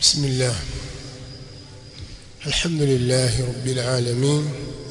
بسم الله الحمد لله رب العالمين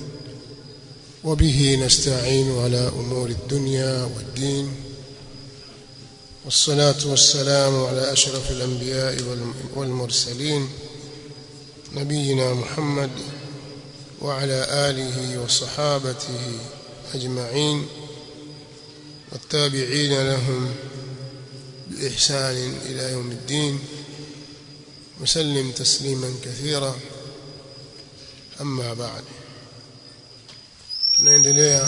وبه نستعين على أمور الدنيا والدين والصلاة والسلام على أشرف الأنبياء والمرسلين نبينا محمد وعلى آله وصحابته أجمعين والتابعين لهم بإحسان إلى يوم الدين وسلم تسليما كثيرا أما بعد tunaendelea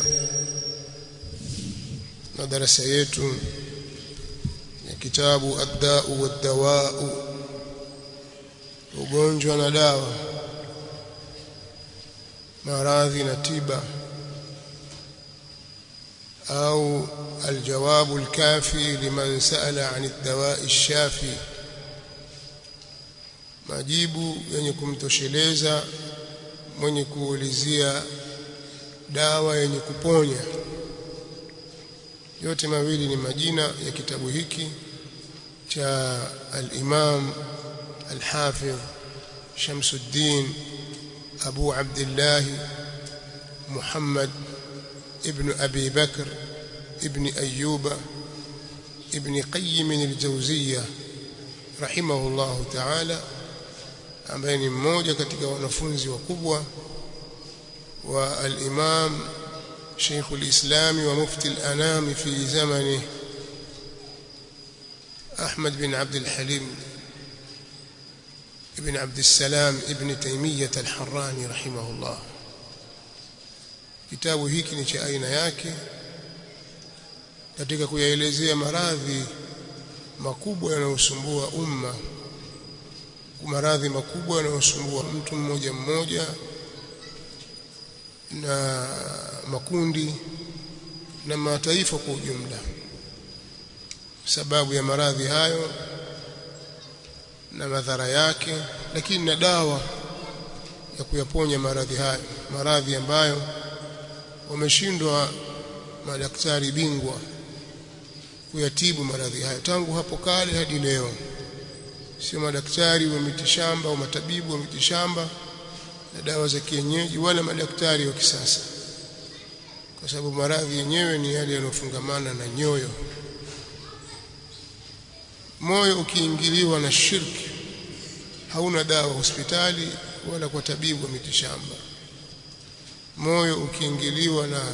na darasa yetu ya kitabu ad-da'u wad-dawa'u ugonjwa na dawa maradhi na tiba au الجواب الكافي لمن سأل عن الدواء الشافي majibu yenye kumtosheleza mwenye kuulizia dawa yenye kuponya yote mawili ni majina ya kitabu hiki cha al-Imam al-Hafidh Shamsuddin Abu Abdullah Muhammad ibn Abi Bakr ibn Ayyuba ibn Qayyim al-Jawziyya rahimahullahu ta'ala ambaye ni mmoja katika wanafunzi wakubwa wa al-Imam Sheikh al-Islam wa Mufti al-Anam fi zamani Ahmad bin Abd al-Halim ibn Abd al-Salam ibn Taymiyyah al-Harrani rahimahullah kitabu hiki ni cha aina yake katika kuyaelezea maradhi makubwa yanayosumbua umma maradhi makubwa yanayosumbua mtu mmoja mmoja na makundi na mataifa kwa ujumla sababu ya maradhi hayo na madhara yake lakini na dawa ya kuyaponya maradhi hayo maradhi ambayo wameshindwa madaktari bingwa kuyatibu maradhi hayo tangu hapo kale hadi leo sio madaktari wa mitishamba au matabibu wa mitishamba na dawa za kienyeji wala madaktari wa kisasa kwa sababu maradhi yenyewe ni yale yanofungamana na nyoyo moyo ukiingiliwa na shirki hauna dawa hospitali wala kwa tabibu wa mitishamba moyo ukiingiliwa na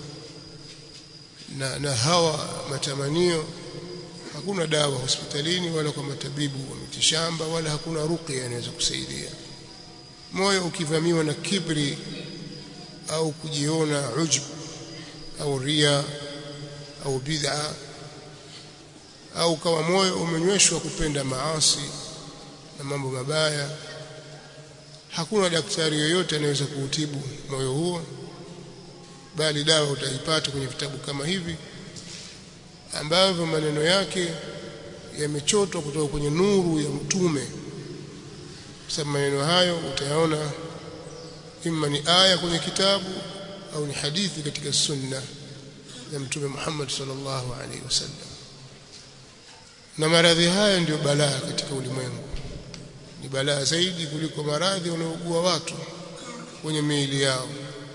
na, na hawa matamanio hakuna dawa hospitalini wala kwa matabibu wa mitishamba wala hakuna ruqya inaweza kusaidia moyo ukivamiwa na kibri au kujiona ujub au ria au bid'a au kawa moyo umenyweshwa kupenda maasi na mambo mabaya hakuna daktari yoyote anaweza kuutibu moyo huo bali dawa utaipata kwenye vitabu kama hivi ambavyo maneno yake yamechotwa kutoka kwenye nuru ya mtume sababu maneno hayo utayaona imma ni aya kwenye kitabu au ni hadithi katika sunna ya mtume Muhammad sallallahu alaihi wasallam na maradhi haya ndiyo balaa katika ulimwengu ni balaa zaidi kuliko maradhi wanaougua watu kwenye miili yao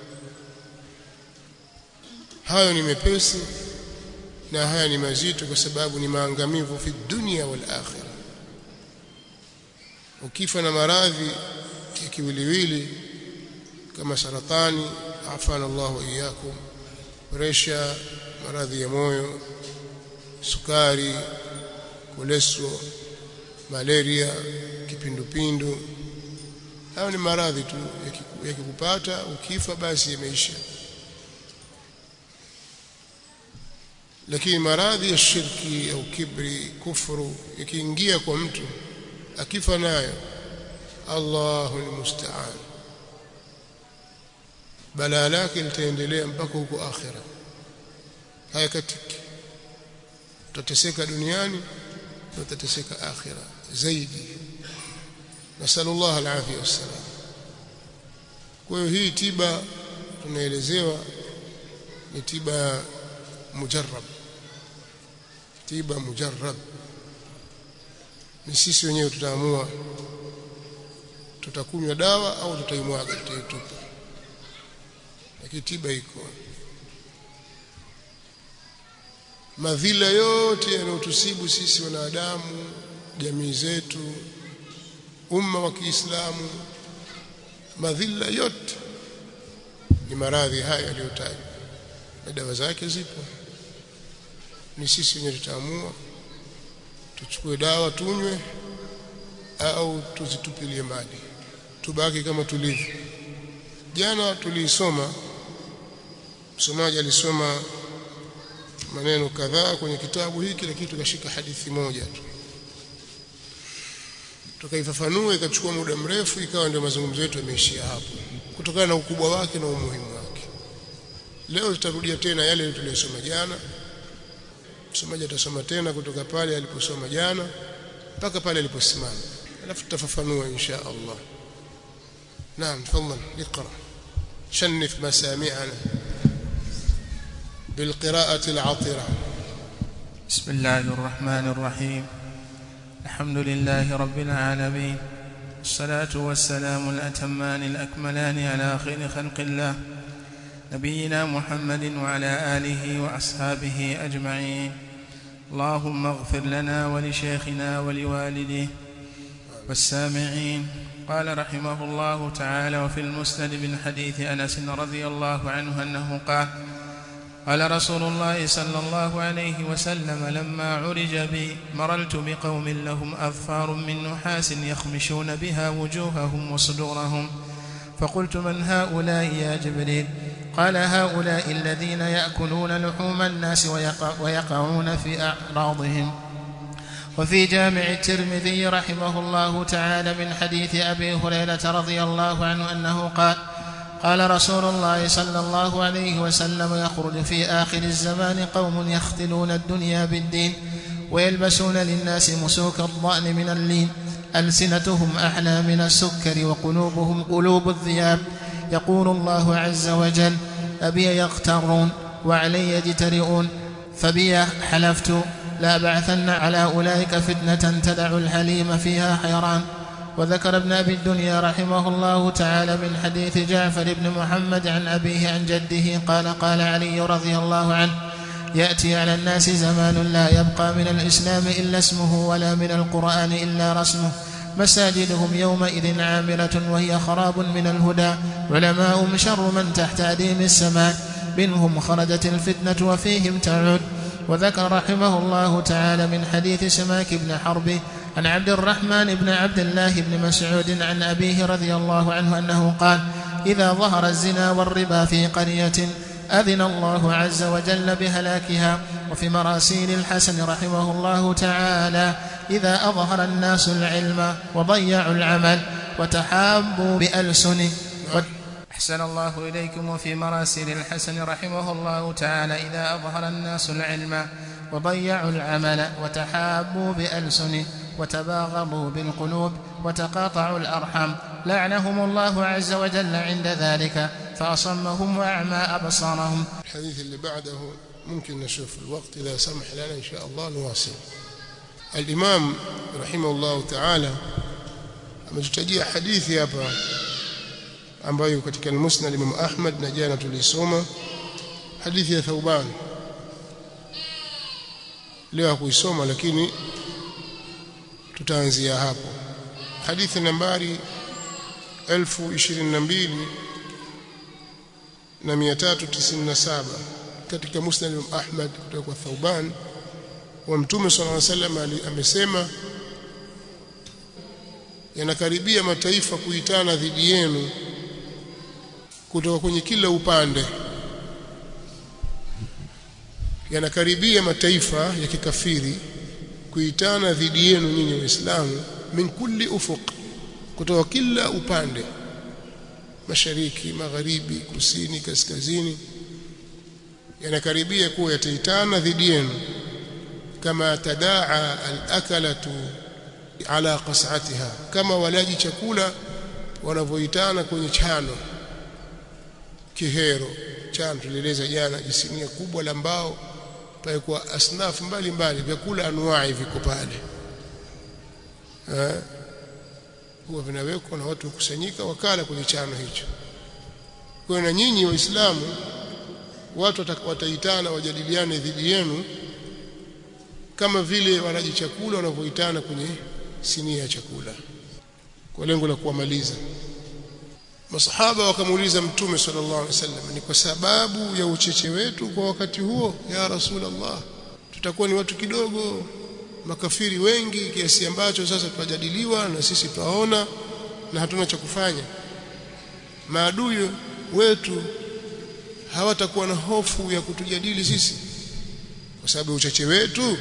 hayo ni mepesi na haya ni mazito kwa sababu ni maangamivu fi dunia wal akhirah ukifa na maradhi ya kiwiliwili kama saratani afana Allah wa iyyakum presha maradhi ya moyo sukari kolesterol malaria kipindupindu hayo ni maradhi tu yakikupata ukifa basi yameisha lakini maradhi ya shirki au kibri kufuru ikiingia kwa mtu akifa nayo Allahu almusta'an balaa lake litaendelea mpaka huko akhira hayakatiki utateseka duniani na utateseka akhira zaidi nasallallahu alafia wassalam kwa hiyo hii tiba tunaelezewa ni tiba mujarrab tiba mujarrab ni sisi wenyewe tutaamua tutakunywa dawa au tutaimwaga tutaitupa lakini tiba iko madhila yote yanayotusibu sisi wanadamu jamii zetu umma wa Kiislamu madhila yote ni maradhi haya yaliyotajwa na dawa zake zipo ni sisi wenyewe tutaamua tuchukue dawa tunywe au tuzitupilie mbali tubaki kama tulivyo jana tuliisoma msomaji alisoma maneno kadhaa kwenye kitabu hiki lakini tukashika hadithi moja tu tukaifafanua ikachukua muda mrefu ikawa ndio mazungumzo yetu yameishia hapo kutokana na ukubwa wake na umuhimu wake leo tutarudia tena yale tuliyosoma jana msomaji atasoma tena kutoka pale aliposoma jana mpaka pale aliposimama alafu tutafafanua insha Allah naam tafadhali اقرا شنف مسامعنا بالقراءة العطرة بسم الله الرحمن الرحيم الحمد لله رب العالمين الصلاة والسلام الأتمان الأكملان على خير خلق الله نبينا محمد وعلى آله وأصحابه أجمعين اللهم اغفر لنا ولشيخنا ولوالديه والسامعين قال رحمه الله تعالى وفي المسند من حديث أنس رضي الله عنه أنه قال قال رسول الله صلى الله عليه وسلم لما عرج بي مررت بقوم لهم أظفار من نحاس يخمشون بها وجوههم وصدورهم فقلت من هؤلاء يا جبريل قال هؤلاء الذين يأكلون لحوم الناس ويقع ويقعون في أعراضهم وفي جامع الترمذي رحمه الله تعالى من حديث أبي هريرة رضي الله عنه أنه قال قال رسول الله صلى الله عليه وسلم يخرج في آخر الزمان قوم يختلون الدنيا بالدين ويلبسون للناس مسوك الضأن من اللين ألسنتهم أحلى من السكر وقلوبهم قلوب الذياب يقول الله عز وجل أبي يغترون وعلي يجترئون فبي حلفت لا بعثن على أولئك فتنة تدع الحليم فيها حيران وذكر ابن أبي الدنيا رحمه الله تعالى من حديث جعفر بن محمد عن أبيه عن جده قال قال علي رضي الله عنه يأتي على الناس زمان لا يبقى من الإسلام إلا اسمه ولا من القرآن إلا رسمه مساجدهم يومئذ عامرة وهي خراب من الهدى علماء شر من تحت أديم السماء منهم خرجت الفتنة وفيهم تعود وذكر رحمه الله تعالى من حديث سماك بن حرب عن عبد الرحمن بن عبد الله بن مسعود عن أبيه رضي الله عنه أنه قال إذا ظهر الزنا والربا في قرية أذن الله عز وجل بهلاكها وفي مراسيل الحسن رحمه الله تعالى إذا أظهر الناس العلم وضيعوا العمل وتحابوا بألسن أحسن الله إليكم وفي مراسيل الحسن رحمه الله تعالى إذا أظهر الناس العلم وضيعوا العمل وتحابوا بألسن وتباغضوا بالقلوب وتقاطعوا الأرحام لعنهم الله عز وجل عند ذلك فأصمهم وأعمى أبصارهم الحديث اللي بعده ممكن نشوف الوقت إذا سمح لنا إن شاء الله نواصل الإمام رحمه الله تعالى ametutajia hadithi hapa ambayo katika al-Musnad Imam Ahmad na jana tulisoma hadithi ya Thauban leo hakuisoma lakini tutaanzia hapo hadithi nambari 1022 na 397 katika Musnad Imam Ahmad kutoka kwa Thauban wa Mtume صلى الله عليه وسلم amesema yanakaribia mataifa kuitana dhidi yenu kutoka kwenye kila upande yanakaribia mataifa ya kikafiri kuitana dhidi yenu nyinyi waislamu min kulli ufuq kutoka kila upande mashariki magharibi kusini kaskazini yanakaribia kuwa yataitana dhidi yenu kama tadaa al-akalatu ala qas'atiha kama walaji chakula wanavyoitana kwenye chano kihero chano tulieleza jana jisinia kubwa la mbao pale kwa asnafu mbalimbali vyakula anuai viko pale huwa vinawekwa na watu wakusanyika wakala kwenye chano hicho kwa na nyinyi waislamu watu wataitana wajadiliane dhidi yenu kama vile walaji chakula wanavyoitana kwenye sinia ya chakula kwa lengo la kuwamaliza masahaba wakamuuliza mtume sallallahu alaihi wasallam ni kwa sababu ya ucheche wetu kwa wakati huo ya rasulullah tutakuwa ni watu kidogo makafiri wengi kiasi ambacho sasa tutajadiliwa na sisi twaona na hatuna cha kufanya maadui wetu hawatakuwa na hofu ya kutujadili sisi kwa sababu ya uchache wetu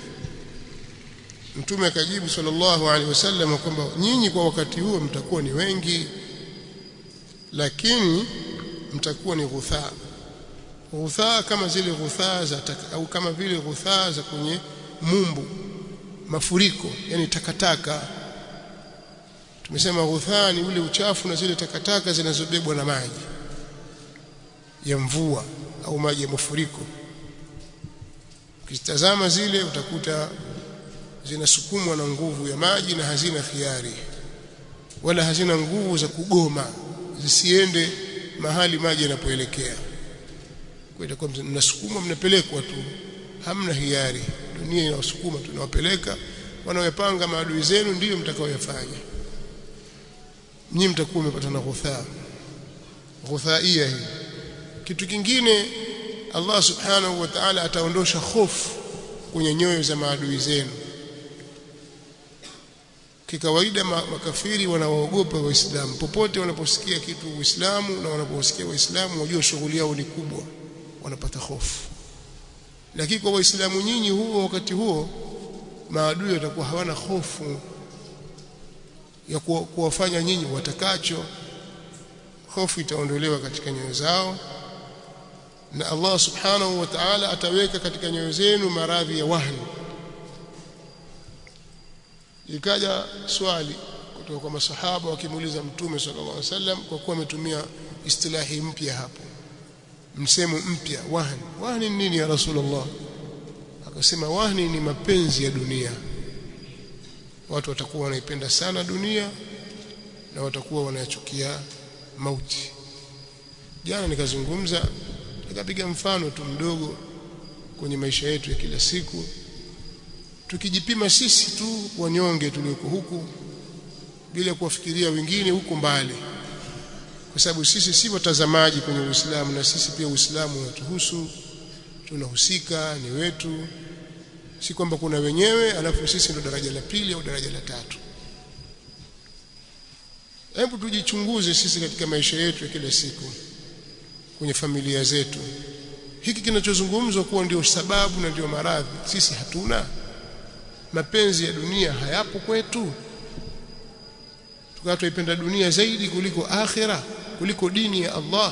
mtume akajibu sallallahu alaihi wasallam kwamba nyinyi kwa wakati huo mtakuwa ni wengi lakini mtakuwa ni ghuthaa ghuthaa kama zile ghuthaa za taka, au kama vile ghuthaa za kwenye mumbu mafuriko yani takataka tumesema ghuthaa ni ule uchafu na zile takataka zinazobebwa na maji ya mvua au maji ya mafuriko ukitazama zile utakuta zinasukumwa na nguvu ya maji na hazina khiari wala hazina nguvu za kugoma zisiende mahali maji yanapoelekea kwa itakuwa mnasukumwa mnapelekwa tu hamna hiari dunia inawasukuma tunawapeleka wanaoyapanga maadui zenu ndiyo mtakaoyafanya nyinyi mtakuwa mmepata na ghuthaa ghuthaia hii kitu kingine Allah subhanahu wa ta'ala ataondosha hofu kwenye nyoyo za maadui zenu kikawaida makafiri wanawaogopa waislamu popote wanaposikia kitu uislamu na wanaposikia waislamu wajua shughuli yao ni kubwa wanapata hofu lakini kwa waislamu nyinyi huo wakati huo maadui watakuwa hawana hofu ya kuwafanya nyinyi watakacho hofu itaondolewa katika nyoyo zao na Allah subhanahu wa ta'ala ataweka katika nyoyo zenu maradhi ya wahni ikaja swali kutoka kwa masahaba wakimuuliza mtume sallallahu alaihi wasallam kwa kuwa ametumia istilahi mpya hapo msemo mpya wahni wahni nini ya rasulullah akasema wahni ni mapenzi ya dunia watu watakuwa wanaipenda sana dunia na watakuwa wanayachukia mauti jana nikazungumza nikapiga mfano tu mdogo kwenye maisha yetu ya kila siku tukijipima sisi tu wanyonge tulioko huku bila kuwafikiria wengine huko mbali kwa sababu sisi si watazamaji kwenye Uislamu na sisi pia Uislamu unatuhusu tunahusika ni wetu si kwamba kuna wenyewe alafu sisi ndo daraja la pili au daraja la tatu hebu tujichunguze sisi katika maisha yetu ya kila siku kwenye familia zetu hiki kinachozungumzwa kuwa ndio sababu na ndio maradhi sisi hatuna mapenzi ya dunia hayapo kwetu tukawa tuipenda dunia zaidi kuliko akhira kuliko dini ya Allah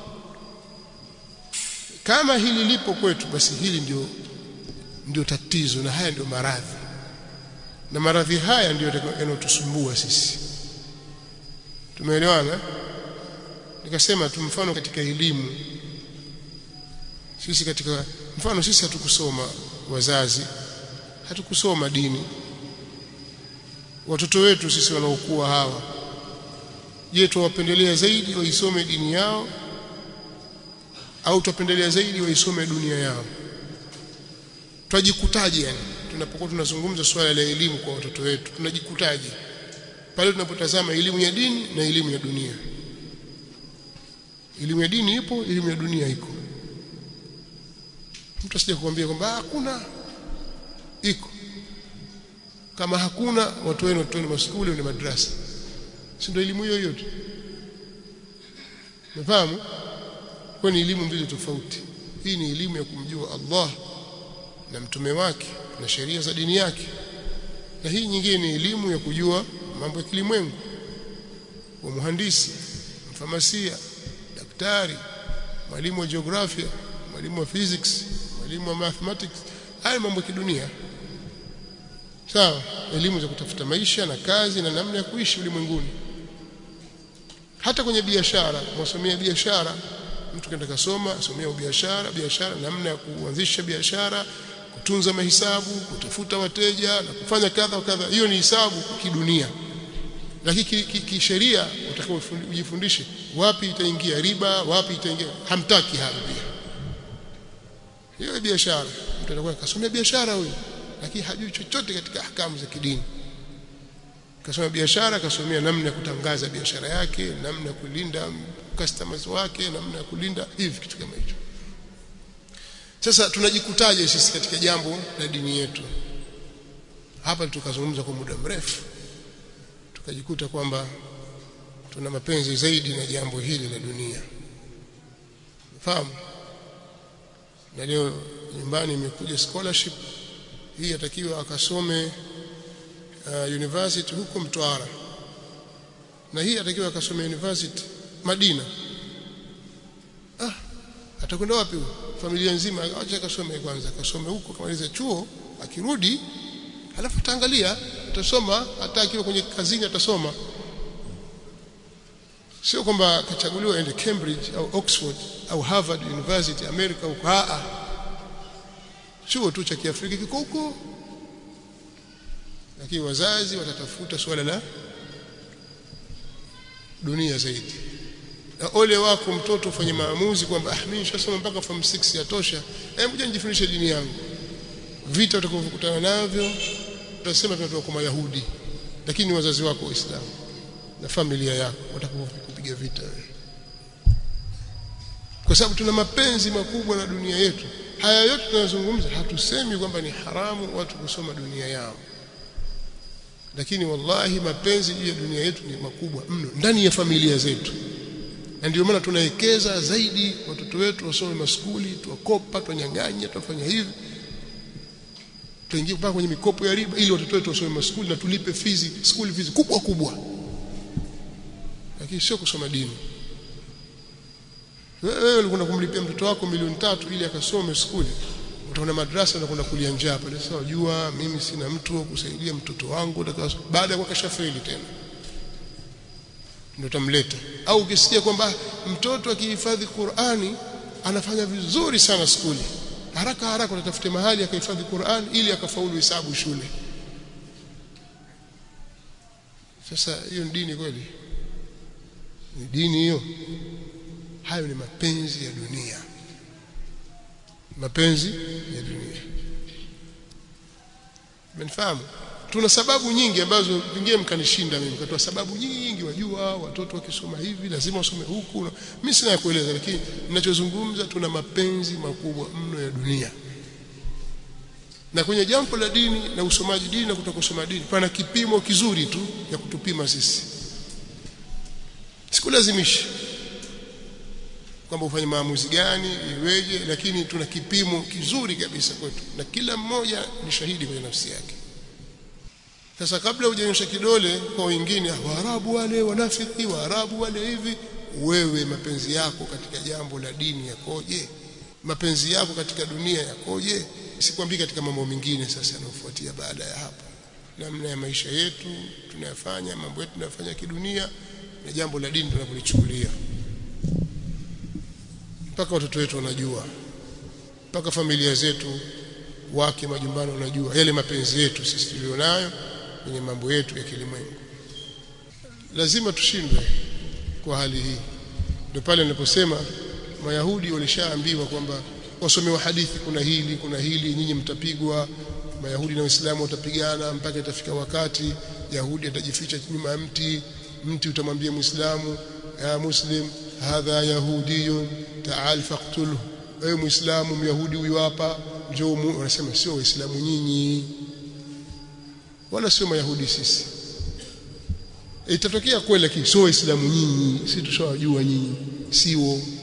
kama hili lipo kwetu basi hili ndio ndio tatizo na haya ndio maradhi na maradhi haya ndio yanayotusumbua sisi tumeelewana nikasema tu mfano katika elimu sisi katika mfano sisi hatukusoma wazazi hatukusoma dini watoto wetu sisi wanaokuwa hawa je tuwapendelea zaidi waisome dini yao au tuwapendelea zaidi waisome dunia yao twajikutaje yani tunapokuwa tunazungumza swala la elimu kwa watoto wetu tunajikutaje pale tunapotazama elimu ya dini na elimu ya dunia elimu ya dini ipo elimu ya dunia iko mtu asije kukwambia kwamba hakuna iko kama hakuna watu wenu watoeni maskuli na madrasa si ndio elimu hiyo hiyo tu unafahamu kwa ni elimu mbili tofauti hii ni elimu ya kumjua Allah na mtume wake na sheria za dini yake na hii nyingine ni elimu ya kujua mambo ya kilimwengu wa muhandisi mfamasia daktari mwalimu wa jiografia mwalimu wa physics mwalimu wa mathematics haya mambo ya kidunia sawa elimu za kutafuta maisha na kazi na namna ya kuishi ulimwenguni hata kwenye biashara mwasomea biashara mtu kenda kasoma asomea biashara biashara namna ya kuanzisha biashara kutunza mahesabu kutafuta wateja na kufanya kadha wa kadha hiyo ni hisabu kidunia lakini kisheria ki, ki utakiwa ujifundishe wapi itaingia riba wapi itaingia hamtaki hapo pia hiyo biashara mtu anakuwa kasomea biashara huyo lakini hajui chochote katika ahkamu za kidini kasoma biashara kasomea namna ya kutangaza biashara yake namna ya kulinda customers wake namna ya kulinda hivi kitu kama hicho sasa tunajikutaje sisi katika jambo la dini yetu hapa tukazungumza kwa muda mrefu tukajikuta kwamba tuna mapenzi zaidi na jambo hili la dunia fahamu na leo nyumbani imekuja scholarship hii atakiwa akasome uh, university huko Mtwara na hii atakiwa akasome university Madina ah atakwenda wapi huyo familia nzima acha akasome kwanza akasome huko kamaliza chuo akirudi halafu ataangalia atasoma hata akiwa kwenye kazini atasoma sio kwamba akachaguliwa aende Cambridge au Oxford au Harvard University America huko a chuo tu cha Kiafrika kiko huko lakini wazazi watatafuta swala la dunia zaidi na ole wako mtoto ufanye maamuzi kwamba ah mimi nishasoma mpaka form 6 yatosha hebu je nijifundishe dini yangu vita utakavyokutana navyo utasema tunatoka kwa Mayahudi lakini wazazi wako waislamu na familia yako watakupiga vita kwa sababu tuna mapenzi makubwa na dunia yetu haya yote tunayozungumza hatusemi kwamba ni haramu watu kusoma dunia yao lakini wallahi mapenzi juu ya dunia yetu ni makubwa mno ndani ya familia zetu na ndio maana tunawekeza zaidi watoto wetu wasome maskuli tuwakopa tuwanyang'anya tuwafanya hivi tuingie mpaka kwenye mikopo ya riba ili watoto wetu wasome maskuli na tulipe fizi school fees kubwa kubwa lakini sio kusoma dini wewe ulikuwa kumlipia mtoto wako milioni tatu ili akasome skuli utaona madrasa na kwenda kulia njaa pale sasa wajua mimi sina mtu wa kusaidia mtoto wangu baada ya kuwa feli tena ndio tamleta au ukisikia kwamba mtoto akihifadhi Qur'ani anafanya vizuri sana skuli haraka haraka utatafute mahali akahifadhi Qur'an ili akafaulu hesabu shule sasa hiyo ni dini kweli ni dini hiyo hayo ni mapenzi ya dunia mapenzi ya dunia mnafahamu tuna sababu nyingi ambazo pengine mkanishinda mimi katoa sababu nyingi wajua watoto wakisoma hivi lazima wasome huku mimi sina ya kueleza lakini ninachozungumza tuna mapenzi makubwa mno ya dunia na kwenye jambo la dini na usomaji dini na kutokusoma dini pana kipimo kizuri tu ya kutupima sisi sikulazimishi kwamba ufanye maamuzi gani iweje lakini tuna kipimo kizuri kabisa kwetu na kila mmoja ni shahidi kwenye nafsi yake sasa kabla hujanyosha kidole kwa wengine waarabu wale wanafiki waarabu wale hivi wewe mapenzi yako katika jambo la dini yakoje mapenzi yako katika dunia yakoje sikwambii katika mambo mengine sasa yanayofuatia baada ya hapo namna ya maisha yetu tunayafanya mambo yetu tunayofanya kidunia na jambo la dini tunapolichukulia mpaka watoto wetu wanajua mpaka familia zetu wake majumbani wanajua yale mapenzi yetu sisi tulionayo kwenye mambo yetu ya kilimwengu lazima tushindwe kwa hali hii ndio pale niliposema mayahudi walishaambiwa kwamba wasomewa hadithi kuna hili kuna hili nyinyi mtapigwa mayahudi na waislamu watapigana mpaka itafika wakati yahudi atajificha nyuma ya mti mti utamwambia muislamu ya muslim hadha yahudiyun ta'al faqtulhu wewe muislamu myahudi huyu hapa njoo wanasema sio waislamu nyinyi wala sio mayahudi sisi itatokea kweli lakini sio waislamu nyinyi sisi tushawajua nyinyi sio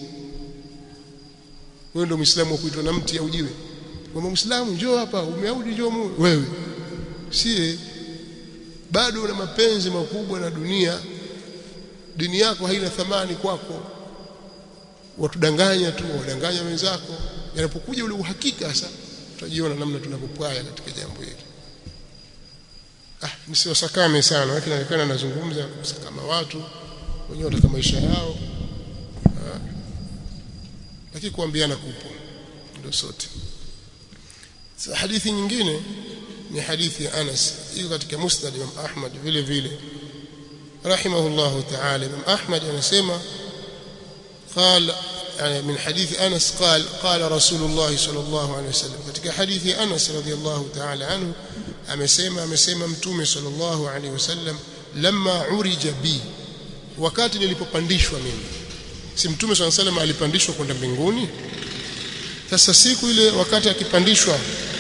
wewe ndio muislamu wa kuitwa na mti au jiwe kwamba muislamu njoo hapa umeyahudi njoo wewe sie bado una mapenzi makubwa na dunia dini yako haina thamani kwako watudanganya tu wadanganya wenzako yanapokuja ule uhakika sasa tutajiona namna tunapopwaya katika jambo hili ah nisiwasakame sana lakini inaonekana nazungumza kusakama watu wenyewe wataka maisha yao ah. lakini kuambiana kupo ndio sote sasa hadithi nyingine ni hadithi ya Anas iko katika Musnad Imam Ahmad vile vile rahimahullah ta'ala Imam Ahmad anasema قال يعني من حديث أنس قال قال رسول الله صلى الله عليه وسلم katika hadithi Anas radhiyallahu ta'ala anhu amesema amesema mtume sallallahu alaihi wasallam lamma urija bi wakati nilipopandishwa mimi si mtume sallallahu alaihi wasallam alipandishwa kwenda mbinguni sasa siku ile wakati akipandishwa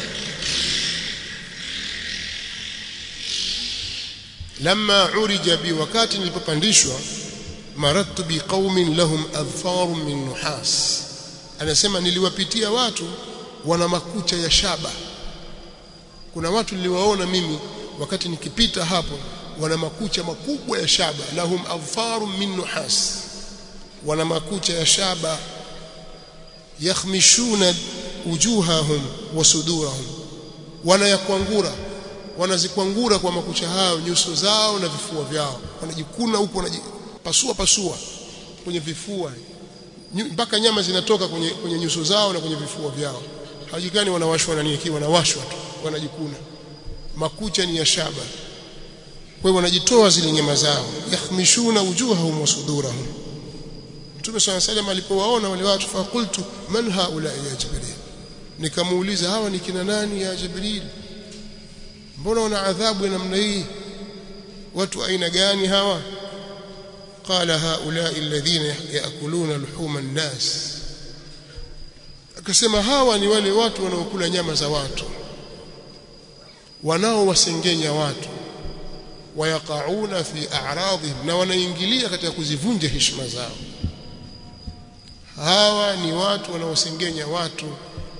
lamma urija bi wakati nilipopandishwa maradtu bi qaumin lahum adfarun min nuhas anasema niliwapitia watu wana makucha ya shaba kuna watu niliwaona mimi wakati nikipita hapo wana makucha makubwa ya shaba lahum adfarun min nuhas wana makucha ya shaba yakhmishuna wujuhahum wa sudurahum wanayakwangura wanazikwangura kwa makucha hayo nyuso zao na vifua vyao wanajikuna huko wanajipasua pasua kwenye vifua mpaka nyama zinatoka kwenye, kwenye nyuso zao na kwenye vifua vyao hajikani wanawashwa na nini wanawashwa tu wanajikuna makucha ni ya shaba kwa hiyo wanajitoa zile nyama zao yakhmishuna wujuhahum wa sudurahum Mtume swalla salam alipowaona wale watu fakultu man haula ya Jibril nikamuuliza hawa ni kina nani ya Jibril mbona wana adhabu ya namna hii watu aina gani hawa qala haula alladhina yaakuluna luhuma an-nas akasema hawa ni wale watu wanaokula nyama za watu wanaowasengenya watu wayaqauna fi a'radhihim na wanaingilia katika kuzivunja heshima zao hawa ni watu wanaosengenya watu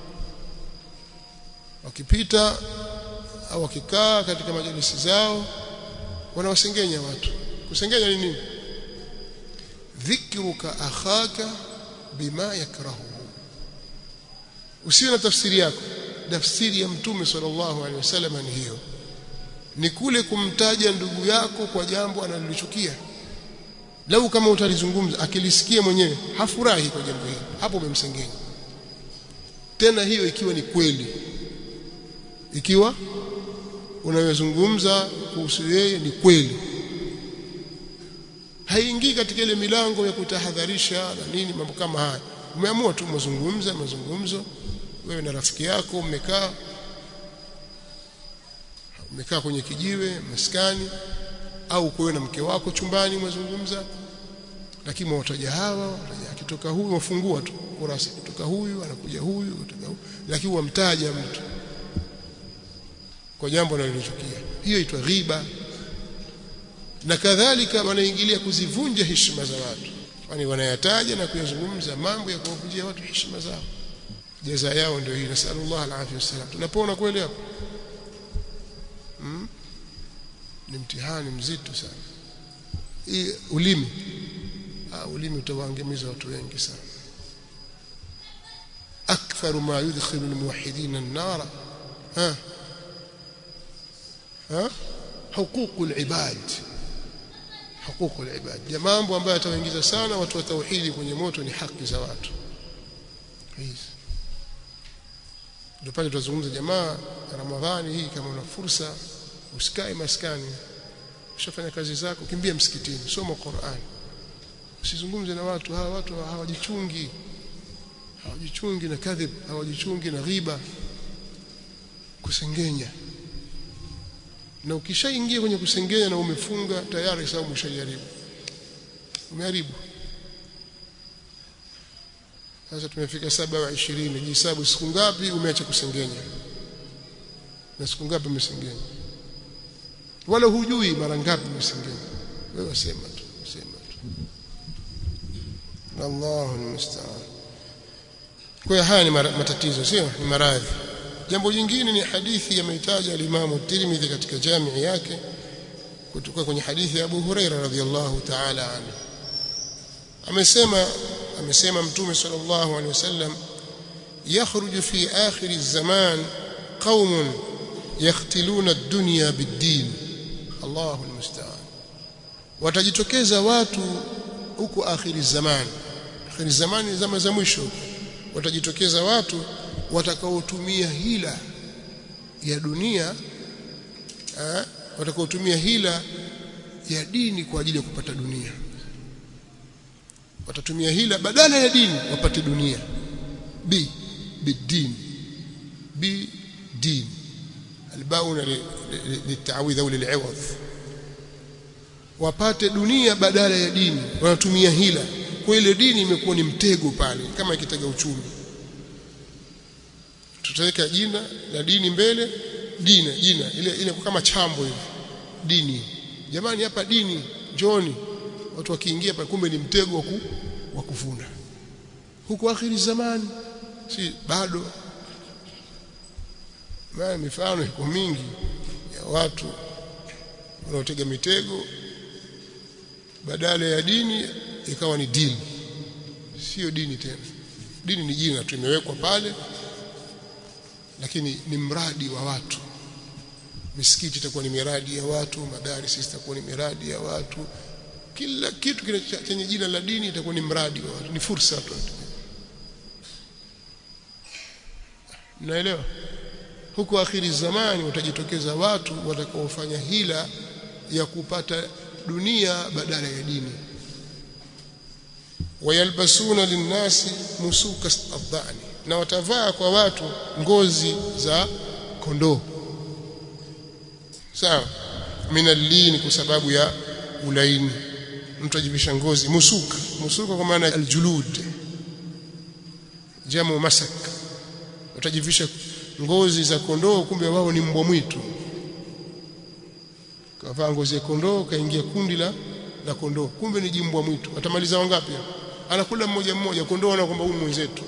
wakipita au wakikaa katika majalisi zao wanawasengenya watu kusengenya ni nini dhikruka akhaka bima yakrahu usiwe na tafsiri yako tafsiri ya mtume sallallahu alaihi wasallam ni hiyo ni kule kumtaja ndugu yako kwa jambo analolichukia lau kama utalizungumza akilisikia mwenyewe hafurahi kwa jambo hili hapo umemsengenya tena hiyo ikiwa ni kweli ikiwa unayozungumza kuhusu yeye ni kweli haingii katika ile milango ya kutahadharisha na nini mambo kama haya umeamua tu mazungumza mazungumzo wewe na rafiki yako mmekaa umekaa kwenye kijiwe maskani au wewe na mke wako chumbani mwazungumza lakini mwataja hawa akitoka huyu wafungua tu kurasa kutoka huyu anakuja huyu kutoka huyu lakini wamtaja mtu kwa jambo analochukia hiyo itwa ghiba na kadhalika wanaingilia kuzivunja heshima za watu kwani wanayataja na kuyazungumza mambo ya kuwavunjia watu heshima zao jaza yao ndio hii nasallallahu alaihi wasallam tunapona kweli hapo hmm? ni mtihani mzito sana hii ulimi ah, ulimi utawaangamiza watu wengi sana aktharu ma yudkhilu almuwahhidin an-nar ha ha huquq al-ibad huquq al-ibad ya mambo ambayo yatawaingiza sana watu wa tauhidi kwenye moto ni haki za watu hizi ndio pale tutazungumza jamaa ramadhani hii kama una fursa usikae maskani ushafanya kazi zako kimbia msikitini soma Qur'an usizungumze na watu hawa watu hawajichungi hawajichungi na kadhib hawajichungi na ghiba kusengenya na ukishaingia kwenye kusengenya na umefunga tayari sababu umeshajaribu umeharibu sasa tumefika saba wa ishirini jihesabu siku ngapi umeacha kusengenya na siku ngapi umesengenya wala hujui mara ngapi umesengenya wewe sema tu sema tu Allahu almusta'an kwa haya ni matatizo sio ni maradhi jambo jingine ni hadithi yameitaja al-Imam Tirmidhi katika jamii yake kutoka kwenye hadithi ya Abu Huraira radhiyallahu ta'ala anhu amesema amesema mtume sallallahu alaihi wasallam yakhruju fi akhir az-zaman qaumun yakhtiluna ad-dunya bid-din Allahu almusta'an watajitokeza watu huko akhiri zamani akhiri zamani zama za mwisho watajitokeza watu watakaotumia hila ya dunia eh, watakaotumia hila ya dini kwa ajili ya kupata dunia watatumia hila badala ya dini wapate dunia b bidin b din albauna liltawidh au liliwadh wapate dunia badala ya dini wanatumia hila kwa ile dini imekuwa ni mtego pale kama ikitega uchumi tutaweka jina la dini mbele dina jina ile ile kama chambo hivi dini jamani hapa dini njoni watu wakiingia pale kumbe ni mtego wa kuvuna huku akhiri zamani si bado maana mifano iko mingi ya watu wanaotega mitego badala ya dini ikawa ni dini sio dini tena dini ni jina tu imewekwa pale lakini ni mradi wa watu misikiti itakuwa ni miradi ya watu madarisi itakuwa ni miradi ya watu kila kitu chenye jina la dini itakuwa ni mradi wa watu ni fursa tu naelewa huko akhiri zamani watajitokeza watu watakaofanya hila ya kupata dunia badala ya dini wayalbasuna linnasi musuka adhani na watavaa kwa watu ngozi za kondoo sawa minallini kwa sababu ya ulaini mtu ajivisha ngozi musuka musuka kwa maana aljulud jamu masak utajivisha ngozi za kondoo kumbe wao ni mbwa mwitu kavaa ngozi ya kondoo kaingia kundi la la kondoo kumbe ni jimbwa mwitu atamaliza wangapi anakula mmoja mmoja kondoo na kwamba huyu mwenzetu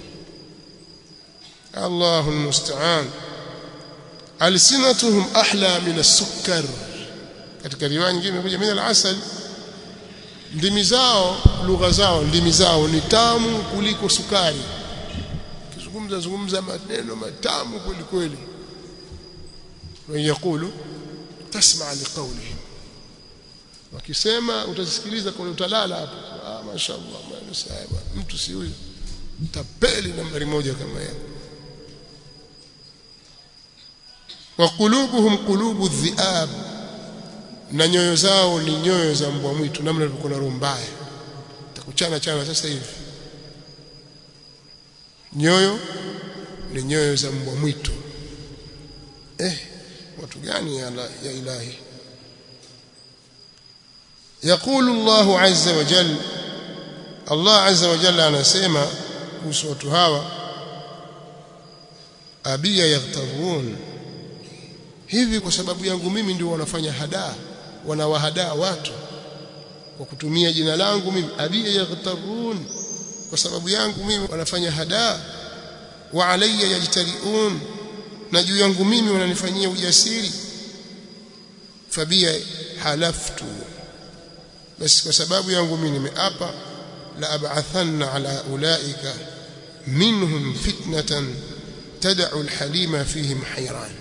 Allahu musta'an alsinatuhum ahla min as-sukkar katika riwaya nyingine imekuja min al-asal ndimi zao lugha zao ndimi zao ni tamu kuliko sukari kizungumza zungumza maneno matamu kweli kweli wayakulu tasma liqawlihim wakisema utasikiliza kwa utalala hapo ah mashaallah maana mtu si huyo tapeli nambari moja kama yeye wa qulubuhum qulubu dhiab na nyoyo zao ni nyoyo za mbwa mwitu namna ilivyokuwa na roho mbaya takuchana chana sasa hivi nyoyo ni nyoyo za mbwa mwitu eh watu gani ya, ya ilahi يقول الله عز وجل الله عز وجل anasema kuhusu watu hawa abia yaghtarun hivi kwa sababu yangu mimi ndio wanafanya hadaa wanawahadaa watu kwa kutumia jina langu mimi abia yaghtarun kwa sababu yangu mimi wanafanya hadaa wa alayya yajtariun na juu yangu mimi wananifanyia ujasiri fabia halaftu basi kwa sababu yangu mimi nimeapa la ab'athanna ala ulaika minhum fitnatan tad'u alhalima fihim hayran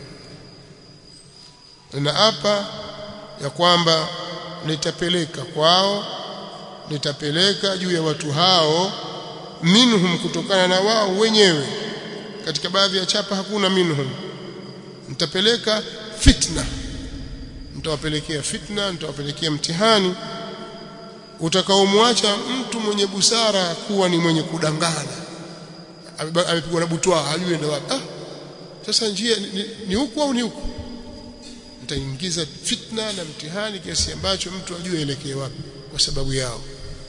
naapa ya kwamba nitapeleka kwao nitapeleka juu ya watu hao minhum kutokana na wao wenyewe katika baadhi ya chapa hakuna minhum nitapeleka fitna nitawapelekea fitna nitawapelekea mtihani utakaomwacha mtu mwenye busara kuwa ni mwenye kudangana amepigwa na butwa hajui enda wapi ah sasa njia ni, ni huku au ni huku nitaingiza fitna na mtihani kiasi ambacho mtu ajue elekee wapi kwa sababu yao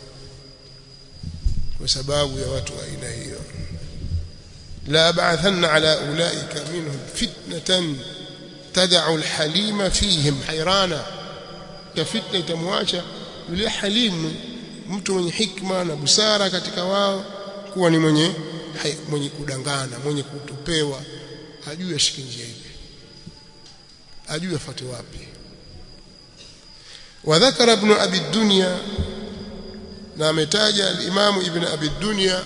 kwa sababu ya watu wa aina hiyo la ba'athanna ala ulaika minhum fitnatan tad'u alhalima fihim hayrana ya fitna itamwacha yule halimu mtu mwenye hikma na busara katika wao kuwa ni mwenye mwenye kudangana mwenye kutupewa hajui ashike njia ipi hajui afuate wapi وذكر ابن ابي الدنيا na ametaja al-Imam Ibn Abi Dunya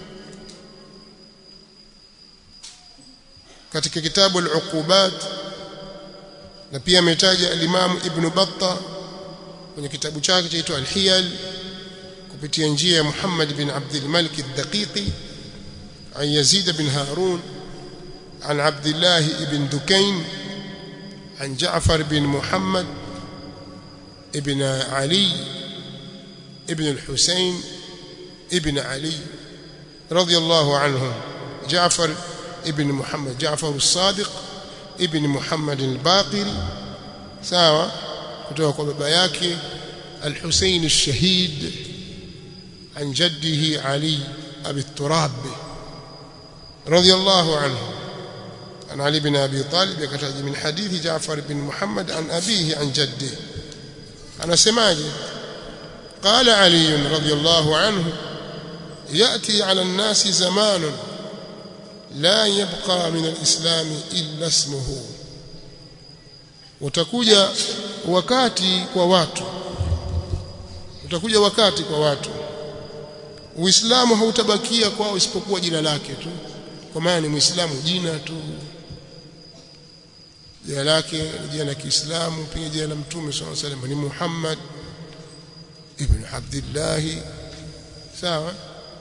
katika kitabu al-Uqubat na pia ametaja al-Imam Ibn Battah kwenye kitabu chake chaitwa Al-Hiyal kupitia njia ya Muhammad bin Abdul Malik al-Daqiqi عن يزيد بن هارون عن عبد الله بن دكين عن جعفر بن محمد ibn Ali ibn al-Husayn ibn Ali radiyallahu anhum Jaafar ibn Muhammad Jaafar as-Sadiq ibn Muhammad al-Baqir sawa kutoka kwa baba yake al-Husayn ash-Shahid عن جده علي أبي التراب رضي الله عنه عن علي بن أبي طالب يكتج من حديث جعفر بن محمد عن أبيه عن جده أنا سماجي قال علي رضي الله عنه يأتي على الناس زمان لا يبقى من الإسلام إلا اسمه utakuja wakati kwa watu utakuja wakati kwa watu Uislamu hautabakia kwao isipokuwa jina lake tu kwa maana ni Muislamu jina tu jina lake ni jina la Kiislamu pia jina la Mtume SAW salam ni Muhammad ibn Abdullah sawa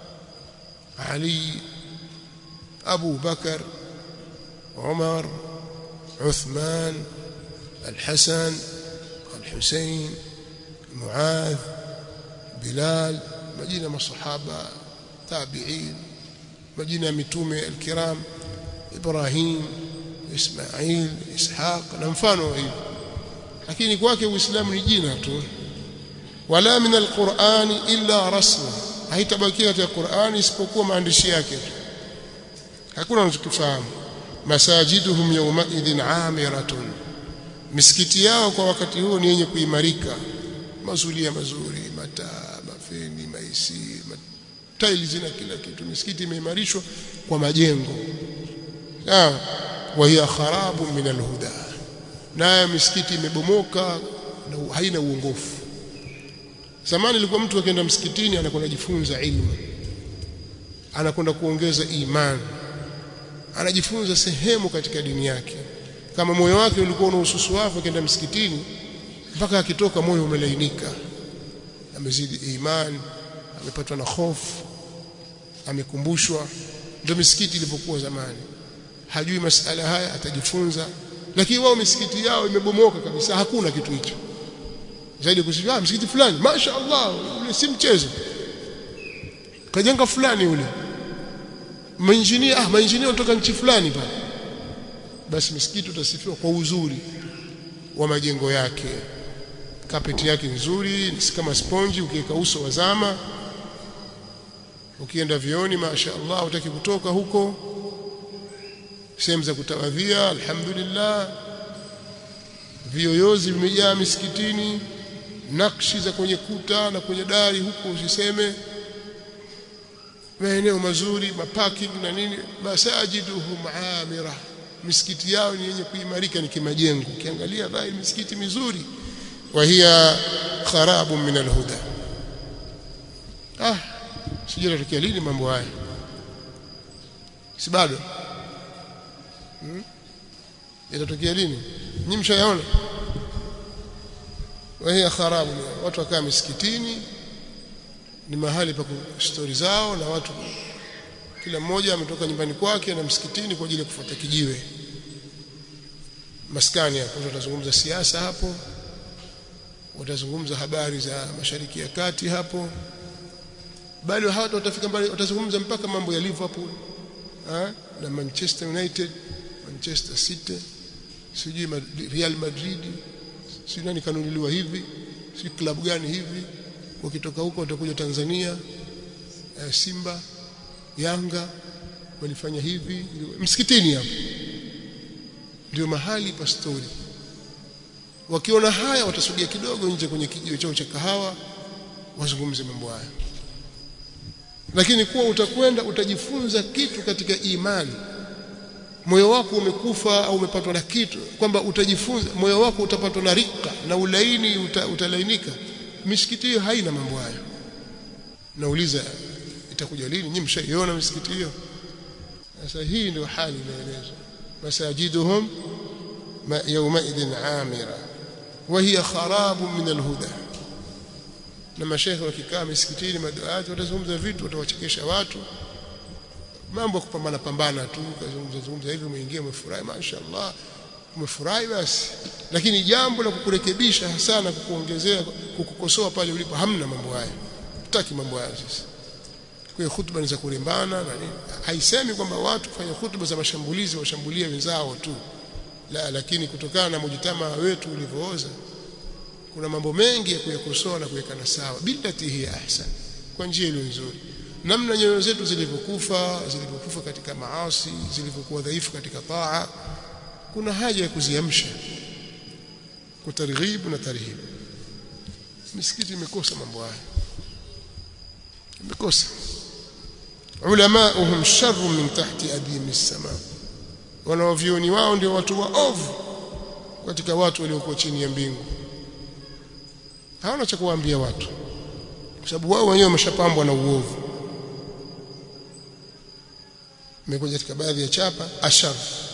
Ali Abu Bakar Umar Uthman الحسن الحسين معاذ بلال majina masahaba tabi'in majina mitume alkiram Ibrahim Ismail Ishaq na mfano hivi lakini kwake uislamu ni jina tu wala min alqur'ani illa rasmu haitabakia katika Qur'ani isipokuwa maandishi yake tu hakuna unachokifahamu masajiduhum yawma idhin amiratun misikiti yao kwa wakati huo ni yenye kuimarika mazulia mazuri mataa mafeni maisi tiles na kila kitu misikiti imeimarishwa kwa majengo sawa wa hiya kharabu min alhuda nayo misikiti imebomoka na haina uongofu zamani ilikuwa mtu akienda msikitini anakwenda kujifunza ilmu anakwenda kuongeza imani anajifunza sehemu katika dini yake kama moyo wake ulikuwa una ususuafu akienda msikitini mpaka akitoka moyo umelainika amezidi imani amepatwa na hofu amekumbushwa ndio misikiti ilipokuwa zamani hajui masala haya atajifunza lakini wao misikiti yao imebomoka kabisa hakuna kitu hicho zaidi kusifia ah, msikiti fulani masha Allah ule si mchezo kajenga fulani ule mainjinia ah mainjinia kutoka nchi fulani pale basi misikiti utasifiwa kwa uzuri wa majengo yake kapeti yake nzuri si kama sponji ukiweka uso wa zama ukienda vioni masha Allah utaki kutoka huko sehemu za kutawadhia alhamdulillah vioyozi vimejaa misikitini nakshi za kwenye kuta na kwenye dari huko usiseme maeneo mazuri maparking na nini masajiduhum amira misikiti yao ni yenye kuimarika ni kimajengo ukiangalia dhahiri misikiti mizuri wa hiya kharabu min alhuda ah sijui natokea lini mambo haya si bado hmm? yatatokea lini nyinyi mshayaona wa hiya kharabu watu wakaa misikitini ni mahali pa stori zao na watu kila mmoja ametoka nyumbani kwake na msikitini kwa ajili ya kufuata kijiwe maskani hapo watazungumza siasa hapo watazungumza habari za mashariki ya kati hapo bali hawatu watafika mbali watazungumza mpaka mambo ya Liverpool ha? na Manchester United Manchester City sijui Real Madrid sijui nani kanunuliwa hivi sijui klabu gani hivi wakitoka huko watakuja Tanzania eh, Simba Yanga walifanya hivi msikitini hapo ndio mahali pa stori wakiona haya watasogea kidogo nje kwenye kijiwe chao cha kahawa wazungumze mambo haya lakini kuwa utakwenda utajifunza kitu katika imani moyo wako umekufa au umepatwa na kitu kwamba utajifunza moyo wako utapatwa na rika na ulaini uta, utalainika misikiti hiyo haina mambo hayo nauliza itakuja lini nyinyi mshaiona misikiti hiyo sasa hii ndio hali inaelezwa masajiduhum yawma idhin amira wa hiya kharabu min alhuda na mashekhe wakikaa misikitini maduati watazungumza vitu watawachekesha watu mambo kupambana pambana tu kazungumza zungumza hivi umeingia umefurahi mashaallah umefurahi basi lakini jambo la kukurekebisha hasa na kukuongezea kukukosoa pale ulipo hamna mambo haya tutaki mambo haya sasa kwa hiyo hutuba ni za kurembana na nini haisemi kwamba watu kufanya hutuba za mashambulizi washambulie wenzao tu la lakini kutokana na mujitama wetu ulivyooza kuna mambo mengi ya kuyakosoa na kuwekana sawa billati hi ahsan kwa njia iliyo nzuri namna nyoyo zetu zilivyokufa zilivyokufa katika maasi zilivyokuwa dhaifu katika taa kuna haja ya kuziamsha kwa targhib na tarhib misikiti imekosa mambo haya imekosa ulamauhum sharrun min tahti adimi as-sama wanaovioni wao ndio watu waovu katika watu waliokuwa chini ya mbingu hawana cha kuwaambia watu kwa sababu wao wenyewe wameshapambwa na uovu imekuja katika baadhi ya chapa ashar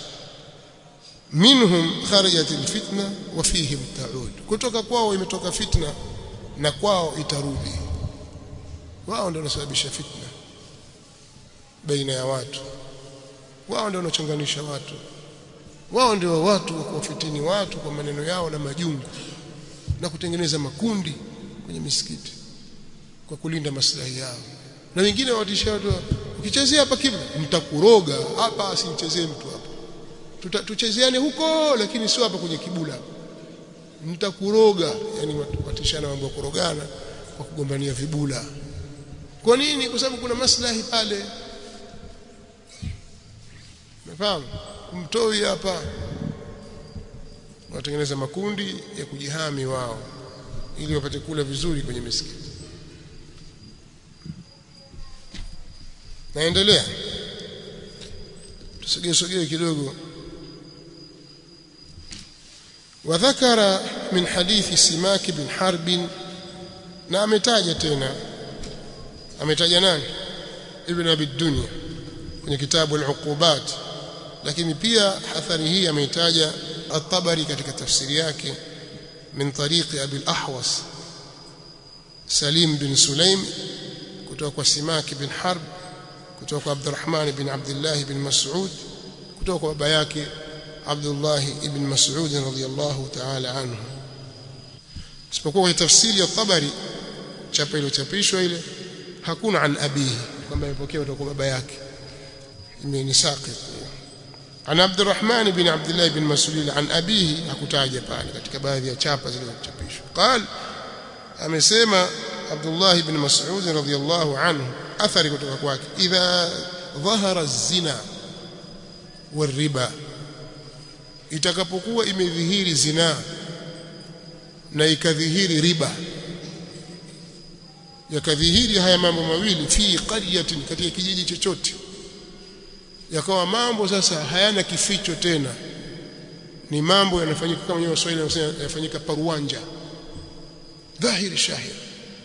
minhum kharajat alfitna wa fihim ta'ud kutoka kwao imetoka fitna na kwao itarudi wao ndio wanasababisha fitna baina ya watu wao ndio wanachonganisha watu wao ndio watu wa kuwafitini watu kwa maneno yao na majungu na kutengeneza makundi kwenye misikiti kwa kulinda maslahi yao na wengine watisha watu ukichezea hapa kibla mtakuroga hapa asimchezee mtu hapa tuchezeane huko lakini sio hapa kwenye kibula mtakuroga yani watishana mambo ya kurogana kwa kugombania vibula kwa nini kwa sababu kuna maslahi pale umefahamu kumtoi hapa watengeneza makundi ya kujihami wao ili wapate kula vizuri kwenye misikiti naendelea tusogee sogee kidogo وذكر من حديث سماك بن حرب na ametaja tena ametaja nani ibn abi dunya kwenye kitabu al-uqubat lakini pia athari hii ameitaja at-tabari katika tafsiri yake min tariqi abi al-ahwas salim bin sulaim kutoka kwa simak bin harb kutoka kwa abdurrahman bin abdullah bin mas'ud kutoka kwa baba yake abdullah ibn mas'ud radhiyallahu ta'ala anhu isipokuwa kwenye tafsiri ya tabari chapa iliyochapishwa ile hakuna an abihi kwamba imepokea kutoka kwa baba yake ni saqit عن عبد الرحمن بن عبد الله بن مسعود عن أبيه hakutaja pale katika baadhi ya chapa zilizochapishwa قال amesema Abdullah ibn Mas'ud radhiyallahu anhu athari kutoka kwake idha dhahara az-zina wal-riba itakapokuwa imedhihiri zina na ikadhihiri riba yakadhihiri haya mambo mawili fi qaryatin katika kijiji chochote yakawa mambo sasa hayana kificho tena ni mambo yanafanyika kama wenyewe Waswahili wanasema yanafanyika paruanja dhahiri shahir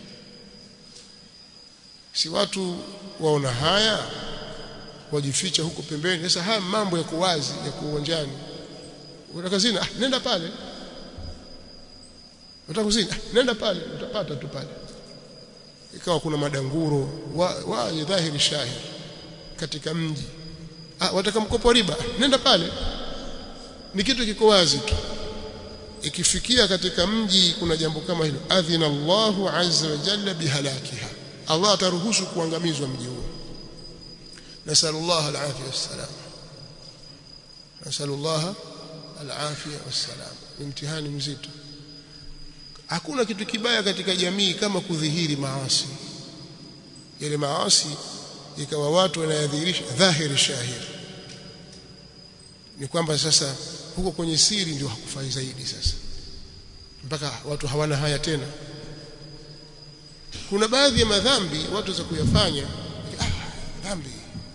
si watu waona haya wajificha huko pembeni sasa haya mambo yako wazi yako uwanjani unataka kazini ah nenda pale unataka kuzini ah nenda pale utapata tu pale ikawa kuna madanguro wa, wa dhahiri shahir katika mji ah wataka mkopo riba nenda pale ni kitu kiko wazi tu ikifikia katika mji kuna jambo kama hilo adhina Allahu azza wa jalla bihalakiha Allah ataruhusu kuangamizwa mji huo nasallallahu alafia wassalam nasallallahu alafia wassalam ni mtihani mzito hakuna kitu kibaya katika jamii kama kudhihiri maasi yale maasi ikawa watu wanayadhihirisha dhahiri shahiri ni kwamba sasa huko kwenye siri ndio hakufai zaidi sasa mpaka watu hawana haya tena kuna baadhi ya madhambi watu za kuyafanya ah, dhambi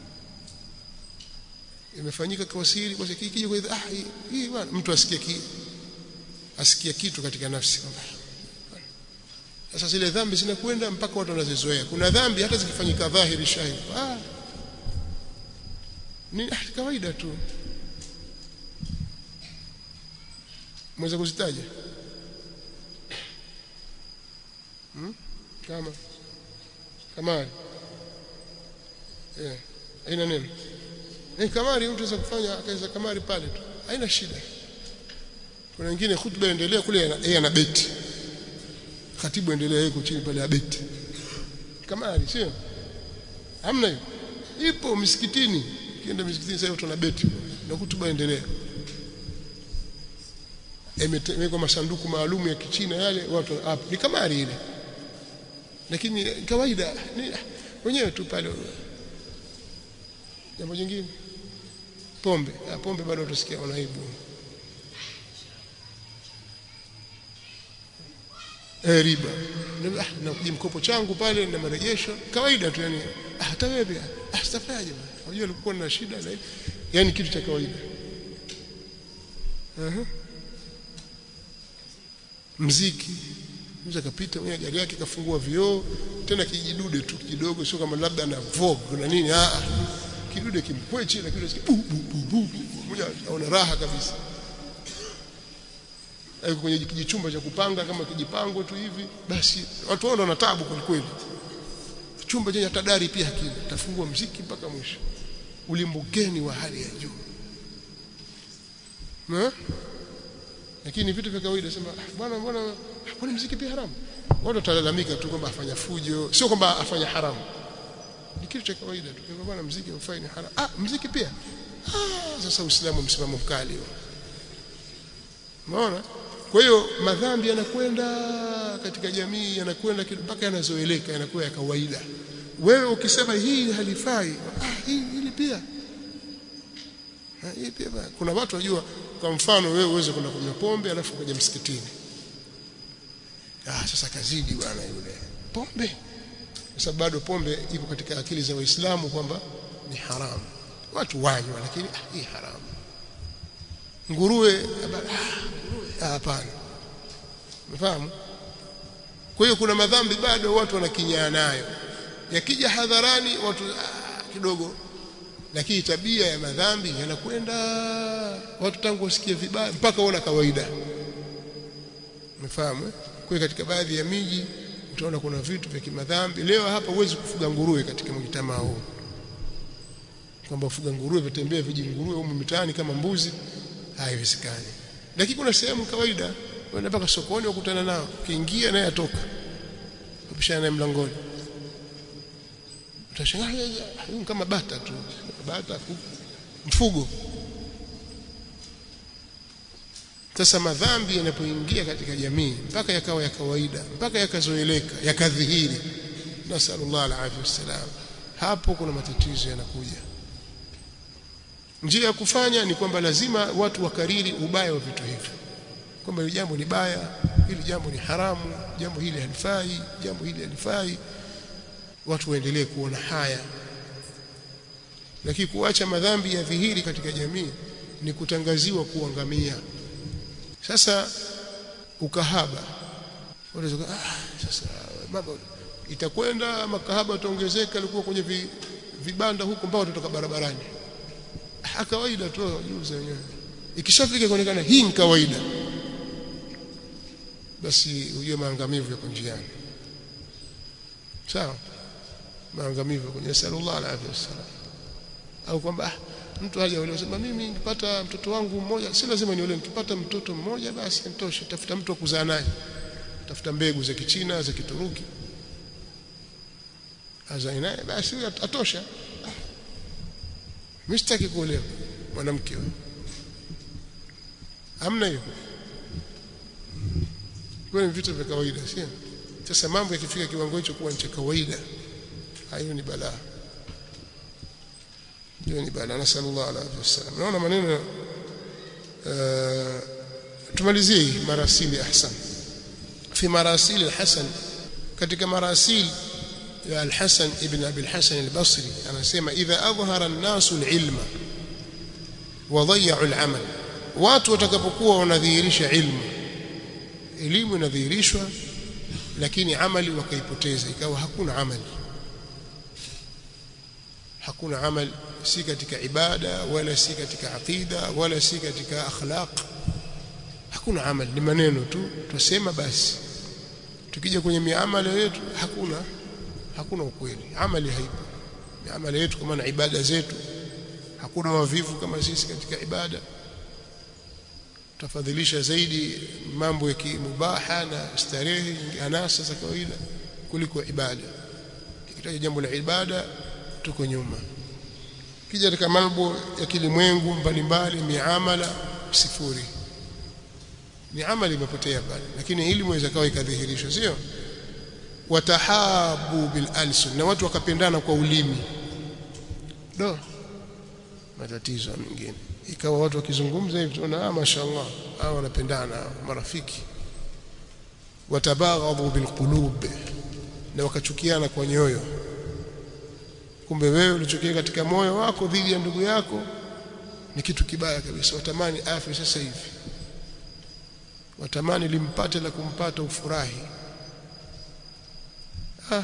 imefanyika kwa siri kwa kiki kwa ah hii bwana mtu asikie ki asikie kitu katika nafsi kwamba sasa zile dhambi zinakwenda mpaka watu wanazizoea kuna dhambi hata zikifanyika dhahiri shahidi ah ni kawaida tu mweza kuzitaja hmm? kama kamari eh haina neno eh kamari mtu anaweza kufanya akaweza kamari pale tu haina shida kuna wengine khutba endelea kule yeye ana beti khatibu endelea yeye chini pale abeti kama ali sio hamna hiyo ipo msikitini kienda msikitini sasa tuna beti na hutuba endelea imewekwa masanduku maalum ya kichina yale watu hapo ni kama ari ile lakini kawaida ni wenyewe tu pale jambo jingine pombe ya, pombe bado utasikia wanaibu eh riba na, na mkopo changu pale na marejesho kawaida tu yani hata wewe pia ah sitafanyaje bwana unajua ulikuwa na shida na yani kitu cha kawaida uh -huh. mziki mzee akapita mwenye gari yake kafungua vioo tena kijidude tu kidogo sio kama labda na vogue na nini ah kidude kimpwechi na kidude bu bu bu bu mmoja aona raha kabisa aiko kwenye kijichumba cha kupanga kama kijipango tu hivi basi watu wao wana taabu kwa kweli chumba chenye tadari pia hakina tafungua mziki mpaka mwisho ulimbukeni wa hali ya juu na lakini vitu vya kawaida sema bwana mbona mbona mziki pia haramu watu watalalamika tu kwamba afanya fujo sio kwamba afanya haramu ni kitu cha kawaida tu kwa bwana mziki ufai ni haramu ah mziki pia ah sasa uislamu msimamo mkali unaona kwa hiyo madhambi yanakwenda katika jamii yanakwenda mpaka yanazoeleka yanakuwa ya kawaida wewe ukisema hii halifai ah hii hili pia ha, hii pia ba. kuna watu wajua kwa mfano wewe uweze kwenda kunywa pombe alafu kuja msikitini ah sasa kazidi bwana yule pombe kwa sababu bado pombe iko katika akili za waislamu kwamba ni haramu watu wanywa lakini ah, hii haramu nguruwe hapana umefahamu kwa hiyo kuna madhambi bado watu wanakinyaa nayo yakija hadharani watu ah, kidogo lakini tabia ya madhambi yanakwenda watu tangu wasikie vibaya mpaka waona kawaida umefahamu kwa katika baadhi ya miji utaona kuna vitu vya kimadhambi leo hapa huwezi kufuga nguruwe katika mjitamaa huu kwamba ufuga nguruwe vitembea viji nguruwe huko mitaani kama mbuzi haiwezekani lakini kuna sehemu kawaida unaenda mpaka sokoni ukutana nao ukiingia naye atoka kupishana naye mlangoni utashangaa kama bata tu bata mfugo sasa madhambi yanapoingia katika jamii mpaka yakawa ya kawaida mpaka yakazoeleka yakadhihiri nasallallahu alaihi wasallam hapo kuna matatizo yanakuja njia ya kufanya ni kwamba lazima watu wakariri ubaya wa vitu hivi kwamba hili jambo ni baya hili jambo ni haramu jambo hili halifai jambo hili halifai watu waendelee kuona haya lakini kuacha madhambi ya dhihiri katika jamii ni kutangaziwa kuangamia sasa ukahaba unaweza ah sasa mambo itakwenda makahaba itaongezeka alikuwa kwenye vi, vibanda huko mpaka tutoka barabarani ha kawaida tu juza wenyewe ikishafika kuonekana hii ni kawaida basi ujue maangamivu yako njiani sawa maangamivu kwenye sallallahu alaihi wasallam au kwamba mtu haja ule usema mimi nikipata mtoto wangu mmoja si lazima niole nikipata mtoto mmoja basi nitoshe tafuta mtu wa kuzaa naye tafuta mbegu za kichina za kituruki azae naye basi huyo atosha mimi sitaki kuolewa mwanamke huyo hamna hiyo kwa ni vitu vya kawaida sio sasa mambo yakifika kiwango hicho kuwa ni cha kawaida hayo ni balaa hiyo ni balaa na sallallahu alaihi wasallam naona maneno uh, tumalizie marasili ahsan fi marasili alhasan katika marasili ya alhasan ibn abi alhasan albasri anasema idha adhhara an-nasu alilma wa dhayya'u alamal watu watakapokuwa wanadhihirisha ilmu elimu inadhihirishwa lakini amali wakaipoteza ikawa hakuna amali hakuna amali si katika ibada wala si katika aqida wala si katika akhlaq hakuna amali ni maneno tu tusema basi tukija kwenye miamala yetu hakuna hakuna ukweli amali haipo miamala yetu kwa maana ibada zetu hakuna wavivu kama sisi katika ibada tafadhilisha zaidi mambo ya kimubaha na starehe anasa za kawaida kuliko ibada kitaja jambo la ibada tuko nyuma kija katika mambo ya kilimwengu mbalimbali miamala sifuri ni amali imepotea pale lakini elimu inaweza kawa ikadhihirishwa sio watahabu bil alsun na watu wakapendana kwa ulimi do matatizo mengine ikawa watu wakizungumza hivi tunaona ah mashaallah hao wanapendana marafiki watabaghadhu bil qulub na wakachukiana kwa nyoyo kumbe wewe ulichokia katika moyo wako dhidi ya ndugu yako ni kitu kibaya kabisa watamani afi sasa hivi watamani limpate la kumpata ufurahi ah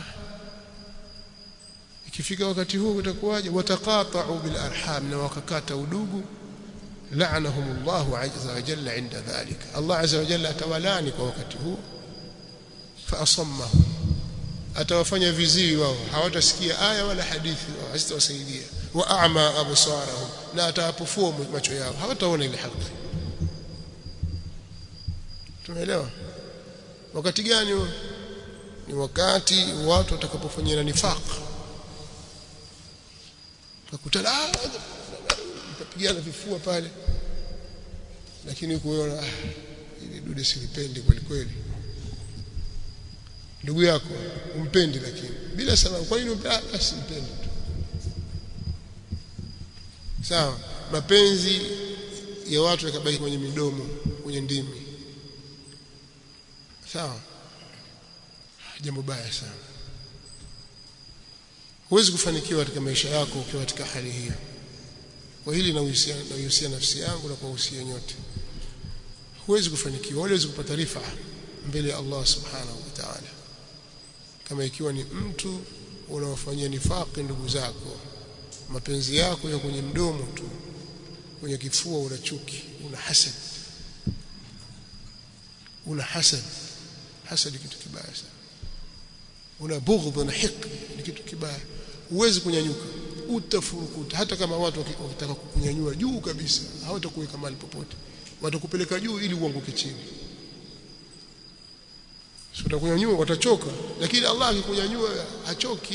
ikifika wakati huu utakuwaje wataqata'u bil arham na wakakata udugu la'anahumullahu azza wa jalla inda dhalika Allah azza wa jalla atawalani kwa wakati huu fa asammahum atawafanya viziwi wao hawatasikia aya wala hadithi hazitawasaidia wa a'ma absarahum na atawapofua macho yao hawataona ile haki tumeelewa wakati gani huo ni wakati watu watakapofanyana nifaq kakutana mtapigana vifua pale lakini kuona ah, ili dude silipendi kweli kweli ndugu yako umpendi lakini bila sababu kwa nini ah, basi mpendi tu sawa mapenzi ya watu yakabaki kwenye midomo kwenye ndimi sawa jambo baya sana huwezi kufanikiwa katika maisha yako ukiwa katika hali hiyo kwa hili nahusia nahusia nafsi yangu na kuwahusia nyote huwezi kufanikiwa huwezi kupata rifa mbele ya Allah subhanahu wa ta'ala kama ikiwa ni mtu unaofanyia nifaqi ndugu zako mapenzi yako ya kwenye mdomo tu kwenye kifua una chuki una hasad una hasad hasad kitu kibaya sana una bughdh na hiqd ni kitu kibaya huwezi kunyanyuka utafurukuta hata kama watu wakitaka kukunyanyua juu kabisa hawatakuweka mahali popote watakupeleka juu ili uanguke chini sio utakunyanyua watachoka lakini Allah akikunyanyua hachoki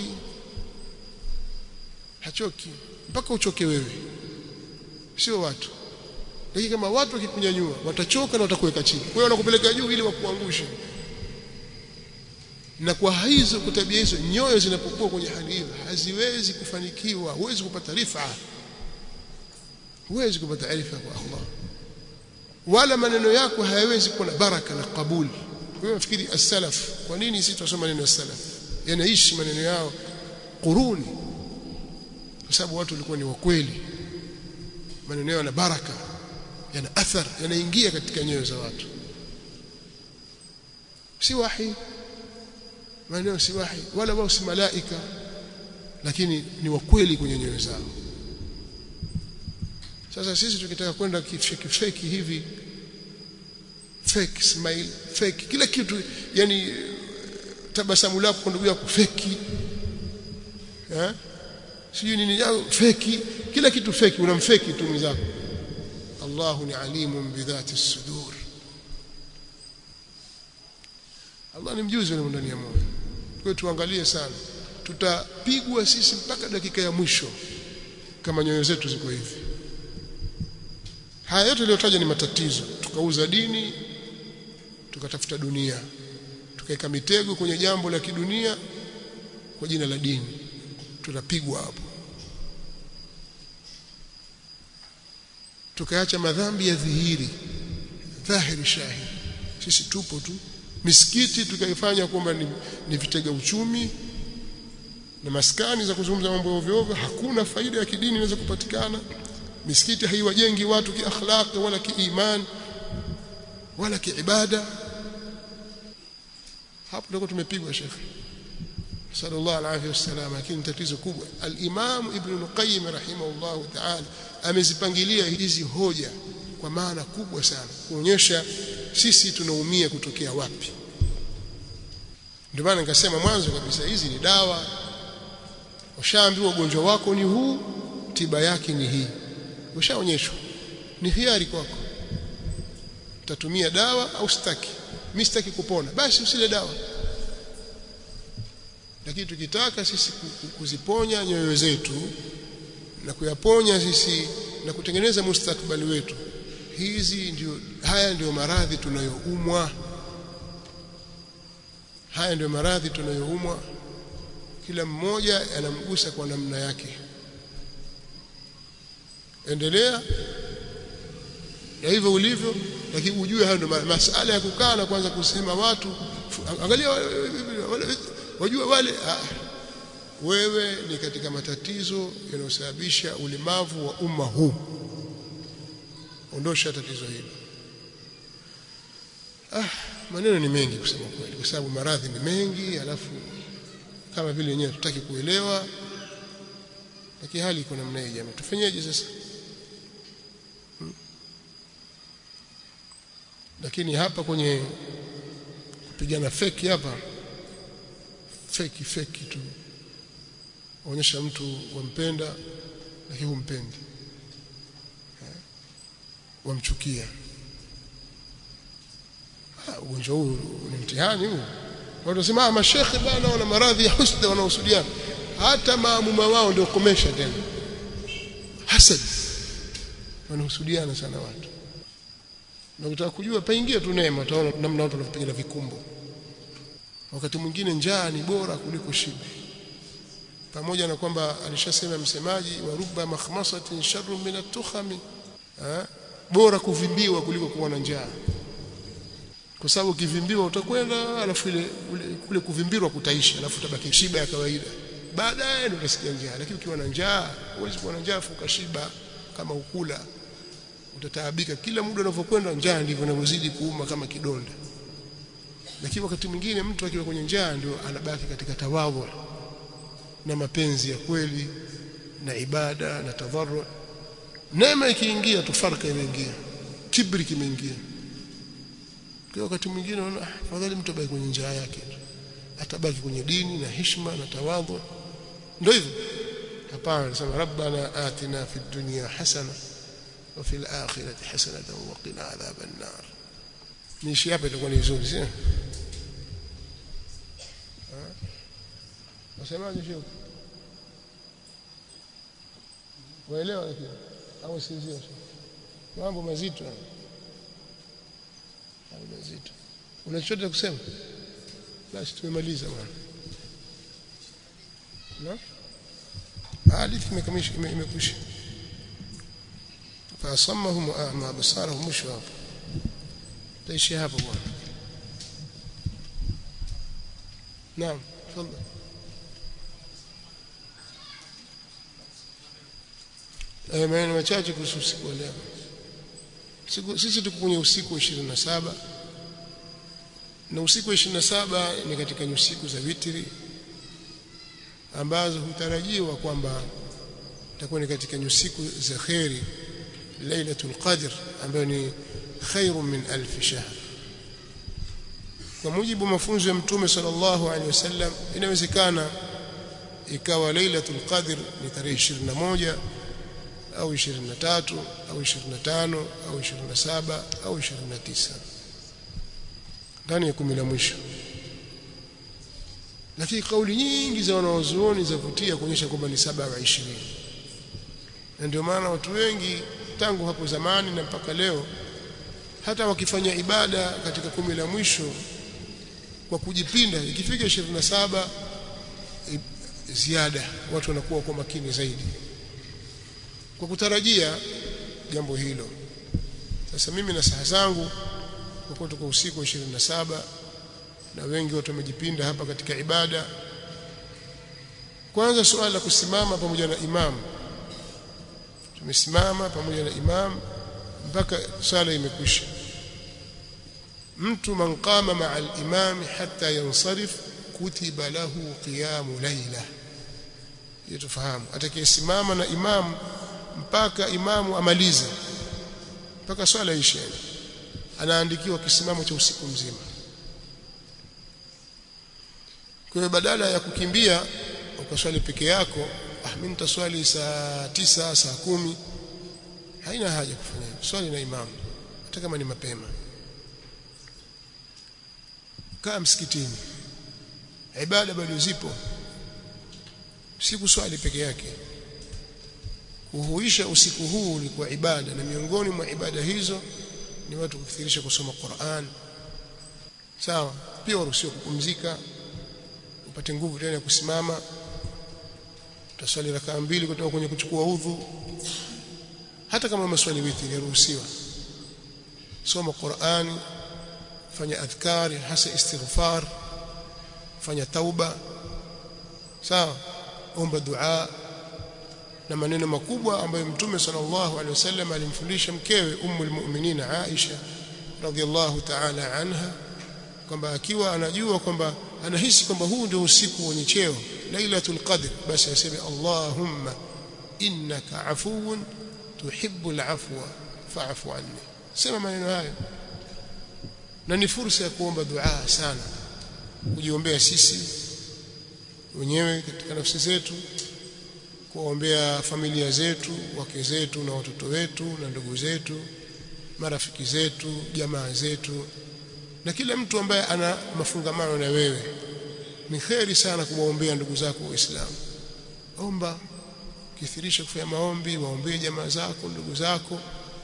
hachoki mpaka uchoke wewe sio watu lakini kama watu wakikunyanyua watachoka na watakuweka chini kwa hiyo wanakupeleka juu ili wakuangushe na kwa hizo kutabia hizo nyoyo zinapokuwa kwenye hali hiyo haziwezi kufanikiwa huwezi kupata rifa huwezi kupata rifa kwa Allah wala maneno yako hayawezi kuwa na baraka na kabuli wewe unafikiri as-salaf kwa nini sisi tunasoma neno as-salaf yanaishi maneno yao quruni kwa sababu watu walikuwa ni wakweli maneno yao yana baraka yana athar yanaingia katika nyoyo za watu si wahi maneno si wahi wala wao si malaika lakini ni wakweli kwenye nyoyo zao sasa sisi tukitaka kwenda kifeki feki hivi fake smile fake kila kitu yani tabasamu lako kwa ndugu yako feki eh sijui nini yao feki kila kitu feki unamfeki tu mwenzako Allahu ni alimun bidhati sudur Allah ni mjuzi wa ndani ya moyo kwa hiyo tuangalie sana tutapigwa sisi mpaka dakika ya mwisho kama nyoyo zetu ziko hivi haya yote yaliyotaja ni matatizo tukauza dini tukatafuta dunia tukaweka mitego kwenye jambo la kidunia kwa jina la dini tutapigwa hapo tukaacha madhambi ya dhihiri dhahiri shahidi sisi tupo tu misikiti tukaifanya kwamba ni, ni vitega uchumi na maskani za kuzungumza mambo ya ovyo ovyo hakuna faida ya kidini inaweza kupatikana misikiti haiwajengi watu kiakhlaq wala kiiman wala kiibada hapo ndio tumepigwa shekhi sallallahu alaihi wasallam lakini tatizo kubwa al-Imam Ibn Qayyim rahimahullah ta'ala amezipangilia hizi hoja kwa maana kubwa sana kuonyesha sisi tunaumia kutokea wapi ndio maana nikasema mwanzo kabisa hizi ni dawa ushaambiwa ugonjwa wako ni huu tiba yake ni hii ushaonyeshwa ni hiari kwako utatumia dawa au sitaki mimi sitaki kupona basi usile dawa lakini tukitaka sisi kuziponya nyoyo zetu na kuyaponya sisi na kutengeneza mustakbali wetu hizi ndio haya ndio maradhi tunayoumwa haya ndio maradhi tunayoumwa kila mmoja anamgusa kwa namna yake endelea na hivyo ulivyo lakini ujue hayo ndio masala ya kukaa na kwanza kusema watu angalia wajua wale ah, wewe ni katika matatizo yanayosababisha ulemavu wa umma huu ondosha tatizo hilo ah maneno ni mengi kusema kweli kwa sababu maradhi ni mengi alafu kama vile wenyewe tutaki kuelewa lakini hali iko namna hii jamaa tufanyeje sasa hmm? lakini hapa kwenye kupigana feki hapa feki feki tu onyesha mtu wampenda lakini humpendi wamchukia ugonjwa huu ni mtihani huu watu wanasema mashekhe bana wana maradhi ya husda wanaosudiana hata maamuma wao ndio komesha tena hasad wanahusudiana sana watu na ukitaka kujua paingia tu neema utaona namna watu wanapigana vikumbo wakati mwingine njaa ni bora kuliko shibe pamoja na kwamba alishasema msemaji wa rubba makhmasatin sharrun min at-tukhami bora kuvimbiwa kuliko kuwa na njaa kwa sababu ukivimbiwa utakwenda alafu ile kule kuvimbirwa kutaisha alafu utabaki shiba ya kawaida baadaye ndio utasikia njaa lakini ukiwa na njaa huwezi kuwa na njaa fuka shiba kama ukula utataabika kila muda unavyokwenda njaa ndivyo inavyozidi kuuma kama kidonda lakini wakati mwingine mtu akiwa kwenye njaa ndio anabaki katika tawadhu na mapenzi ya kweli na ibada na tadharru neema ikiingia tu farka imeingia kibri kimeingia kwa wakati mwingine unaona afadhali mtu abaki kwenye njaa yake atabaki kwenye dini na heshima na tawadhu ndio hivyo hapana nasema rabbana atina fid dunya hasana wa fil akhirati hasanatan wa qina adhaban nar niishi hapa itakuwa ni vizuri sio wasemaje shekhi waelewa lakini au sinzio mambo mazito mambo mazito una chochote kusema basi tumemaliza bwana na hadithi imekamilisha imekwisha فأصمهم وأعمى بصارهم مش واضح تيشي هذا بwana نعم تفضل eh maneno machache kuhusu usiku wa leo siku sisi tuko kwenye usiku wa 27 na usiku wa 27 ni katika usiku za witri ambazo hutarajiwa kwamba itakuwa ni katika usiku za khairi lailatul qadr ambayo ni khairu min alf shahr kwa mujibu mafunzo ya mtume sallallahu alaihi wasallam inawezekana ikawa lailatul qadr ni tarehe 21 au 23 au 25 au 27 au 29 ndani ya kumi la mwisho lakini kauli nyingi za wanaozuoni zavutia kuonyesha kwamba ni saba wa 20 na ndio maana watu wengi tangu hapo zamani na mpaka leo hata wakifanya ibada katika kumi la mwisho kwa kujipinda ikifika 27 ziada watu wanakuwa kwa makini zaidi kwa kutarajia jambo hilo sasa mimi na saha zangu kwa kuwa tuko usiku wa 27 na wengi watu wamejipinda hapa katika ibada kwanza suala la kusimama pamoja na imamu tumesimama pamoja na imam mpaka swala imekwisha mtu man qama ma'a al-imam hatta yansarif kutiba lahu qiyamu layla hiyo tufahamu atakayesimama na imam mpaka imamu amalize mpaka swala ishe anaandikiwa kisimamo cha usiku mzima kwa hiyo badala ya kukimbia ukaswali peke yako ah mimi nitaswali saa tisa saa kumi haina haja kufanya hivyo swali na imamu hata kama ni mapema kaa msikitini ibada bado zipo si kuswali peke yake kuhuisha usiku huu ulikuwa ibada na miongoni mwa ibada hizo ni watu kukithirisha kusoma Qur'an sawa pia waruhusiwa kupumzika upate nguvu tena ya kusimama utaswali rakaa mbili kutoka kwenye kuchukua udhu hata kama maswali witri yaruhusiwa soma Qur'ani fanya adhkari hasa istighfar fanya tauba sawa omba dua na maneno makubwa ambayo mtume sallallahu alaihi wasallam alimfundisha mkewe ummul mu'minin Aisha radhiallahu ta'ala anha kwamba akiwa anajua kwamba anahisi kwamba huu ndio usiku wenye cheo lailatul qadr basi aseme allahumma innaka afuwun tuhibbul afwa fa'fu anni sema maneno hayo na ni fursa ya kuomba dua sana kujiombea sisi wenyewe katika nafsi zetu kuombea familia zetu wake zetu na watoto wetu na ndugu zetu marafiki zetu jamaa zetu na kila mtu ambaye ana mafungamano na wewe ni kheri sana kuwaombea ndugu zako waislamu omba kithirisha kufanya maombi waombee jamaa zako ndugu zako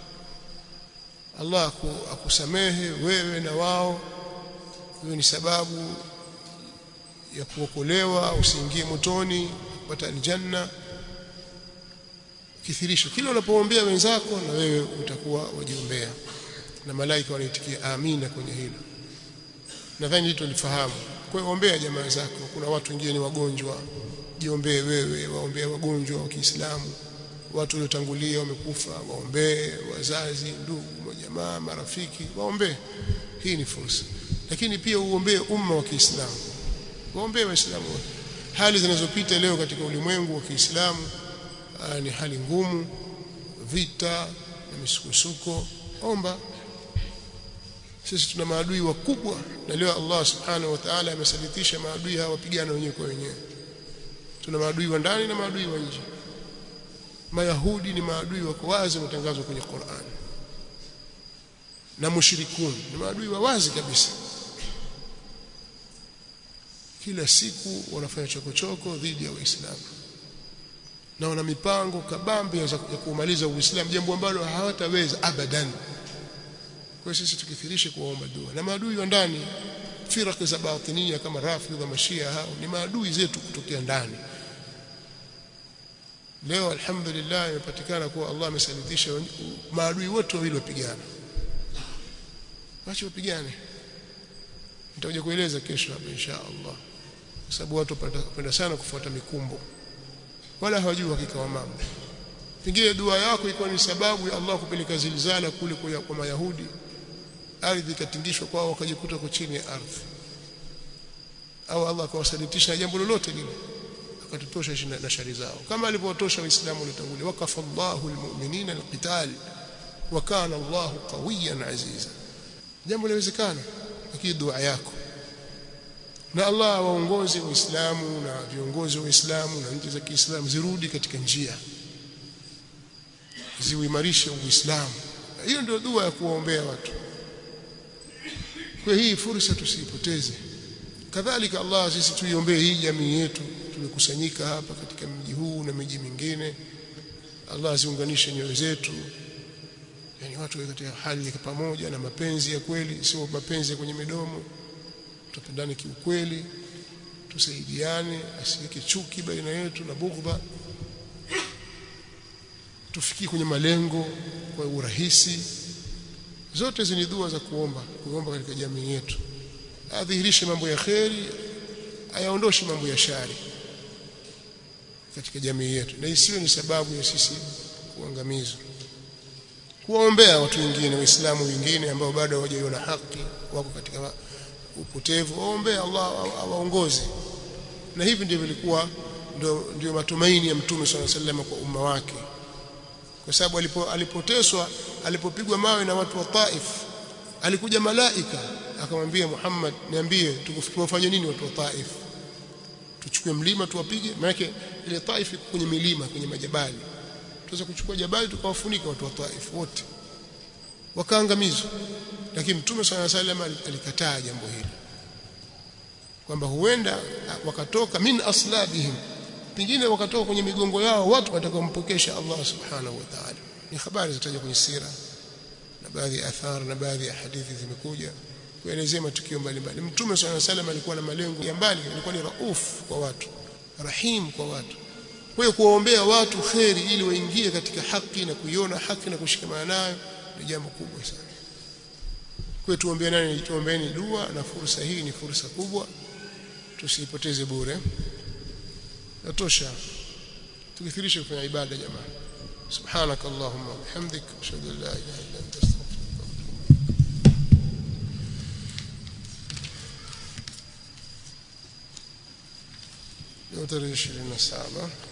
Allah akusamehe wewe na wao hiyo ni sababu ya kuokolewa usiingie motoni kupata aljanna kithirisha kila unapoombea wenzako na wewe utakuwa wajiombea na malaika wanaitikia amina kwenye hilo nadhani hilo tulifahamu kwa hiyo ombea jamaa zako kuna watu wengine ni wagonjwa jiombee wewe waombea wagonjwa wa Kiislamu watu waliotangulia wamekufa waombee wazazi ndugu majamaa marafiki waombee hii ni fursa lakini pia uombee umma wa Kiislamu waombee waislamu wote hali zinazopita leo katika ulimwengu wa Kiislamu ni hali ngumu vita na misukosuko omba sisi tuna maadui wakubwa na leo Allah subhanahu wa ta'ala amesalitisha maadui hawa wapigana wenyewe kwa wenyewe tuna maadui wa ndani na maadui wa nje mayahudi ni maadui wako wazi wametangazwa kwenye Qur'an na mushrikun ni maadui wa wazi kabisa kila siku wanafanya chokochoko dhidi ya Uislamu na wana mipango kabambe ya kumaliza Uislamu jambo ambalo hawataweza abadan kwa sisi tukithirishe kuomba dua na maadui wa ndani firaq za batinia kama rafidha mashia hao ni maadui zetu kutokea ndani leo alhamdulillah imepatikana kuwa Allah amesalitisha maadui wote wawili wapigana wacha wapigane nitakuja kueleza kesho hapa insha Allah kwa sababu watu wanapenda sana kufuata mikumbo wala hawajui hakika wa mambo pengine dua yako ilikuwa ni sababu ya Allah kupeleka zilzala kule kwa, kwa Mayahudi ardhi ikatingishwa kwao wakajikuta kwa chini ya ardhi au Allah akawasalitisha jambo lolote lile akatutosha na shari zao kama alivyotosha waislamu waliotangulia wakafa Allahu almu'minina alqital wa kana Allahu qawiyan aziza jambo linawezekana lakini dua yako na Allah waongoze waislamu na viongozi wa Uislamu na nchi za Kiislamu zirudi katika njia ziuimarishe Uislamu hiyo ndio dua ya kuwaombea watu kwa hii fursa tusipoteze kadhalika Allah sisi tuiombee hii jamii yetu tumekusanyika hapa katika mji huu na miji mingine Allah aziunganishe nyoyo zetu yani watu katika hali ya pamoja na mapenzi ya kweli sio mapenzi ya kwenye midomo tupendane kiukweli tusaidiane asiweke chuki baina yetu na bughdha tufikie kwenye malengo kwa urahisi zote hizi ni dua za kuomba kuomba katika jamii yetu adhihirishe mambo ya kheri ayaondoshe mambo ya shari katika jamii yetu na isiwe ni sababu ya sisi kuangamizwa kuwaombea watu wengine waislamu wengine ambao bado hawajaiona haki wako katika upotevu waombee Allah awaongoze na hivi ndivyo vilikuwa ndio ndio matumaini ya mtume swalla sallam kwa umma wake kwa sababu alipo, alipoteswa alipopigwa mawe na watu wa Taif alikuja malaika akamwambia Muhammad niambie tukufanye nini watu wa Taif tuchukue mlima tuwapige maana ile Taif iko kwenye milima kwenye majabali tuweza kuchukua jabali tukawafunika watu wa Taif wote wakaangamizwa lakini mtume swalla sallam alikataa jambo hili kwamba huenda wakatoka min aslabihim pengine wakatoka kwenye migongo yao watu watakaompokesha Allah subhanahu wa ta'ala ni habari zitaja kwenye sira na baadhi ya athar na baadhi ya hadithi zimekuja kuelezea matukio mbalimbali mtume swalla salam alikuwa na malengo ya mbali alikuwa ni rauf kwa watu rahim kwa watu kwa hiyo kuwaombea watu kheri ili waingie katika haki na kuiona haki na kushikamana nayo ni jambo kubwa sana kwa tuombeane tuombeeni dua na fursa hii ni fursa kubwa tusipoteze bure natosha tukithirishe kufanya ibada jamaa subhanak allahumma bihamdik ashhadu an la ilaha illa anta astaghfiruka wa atubu ilaik tarehe 27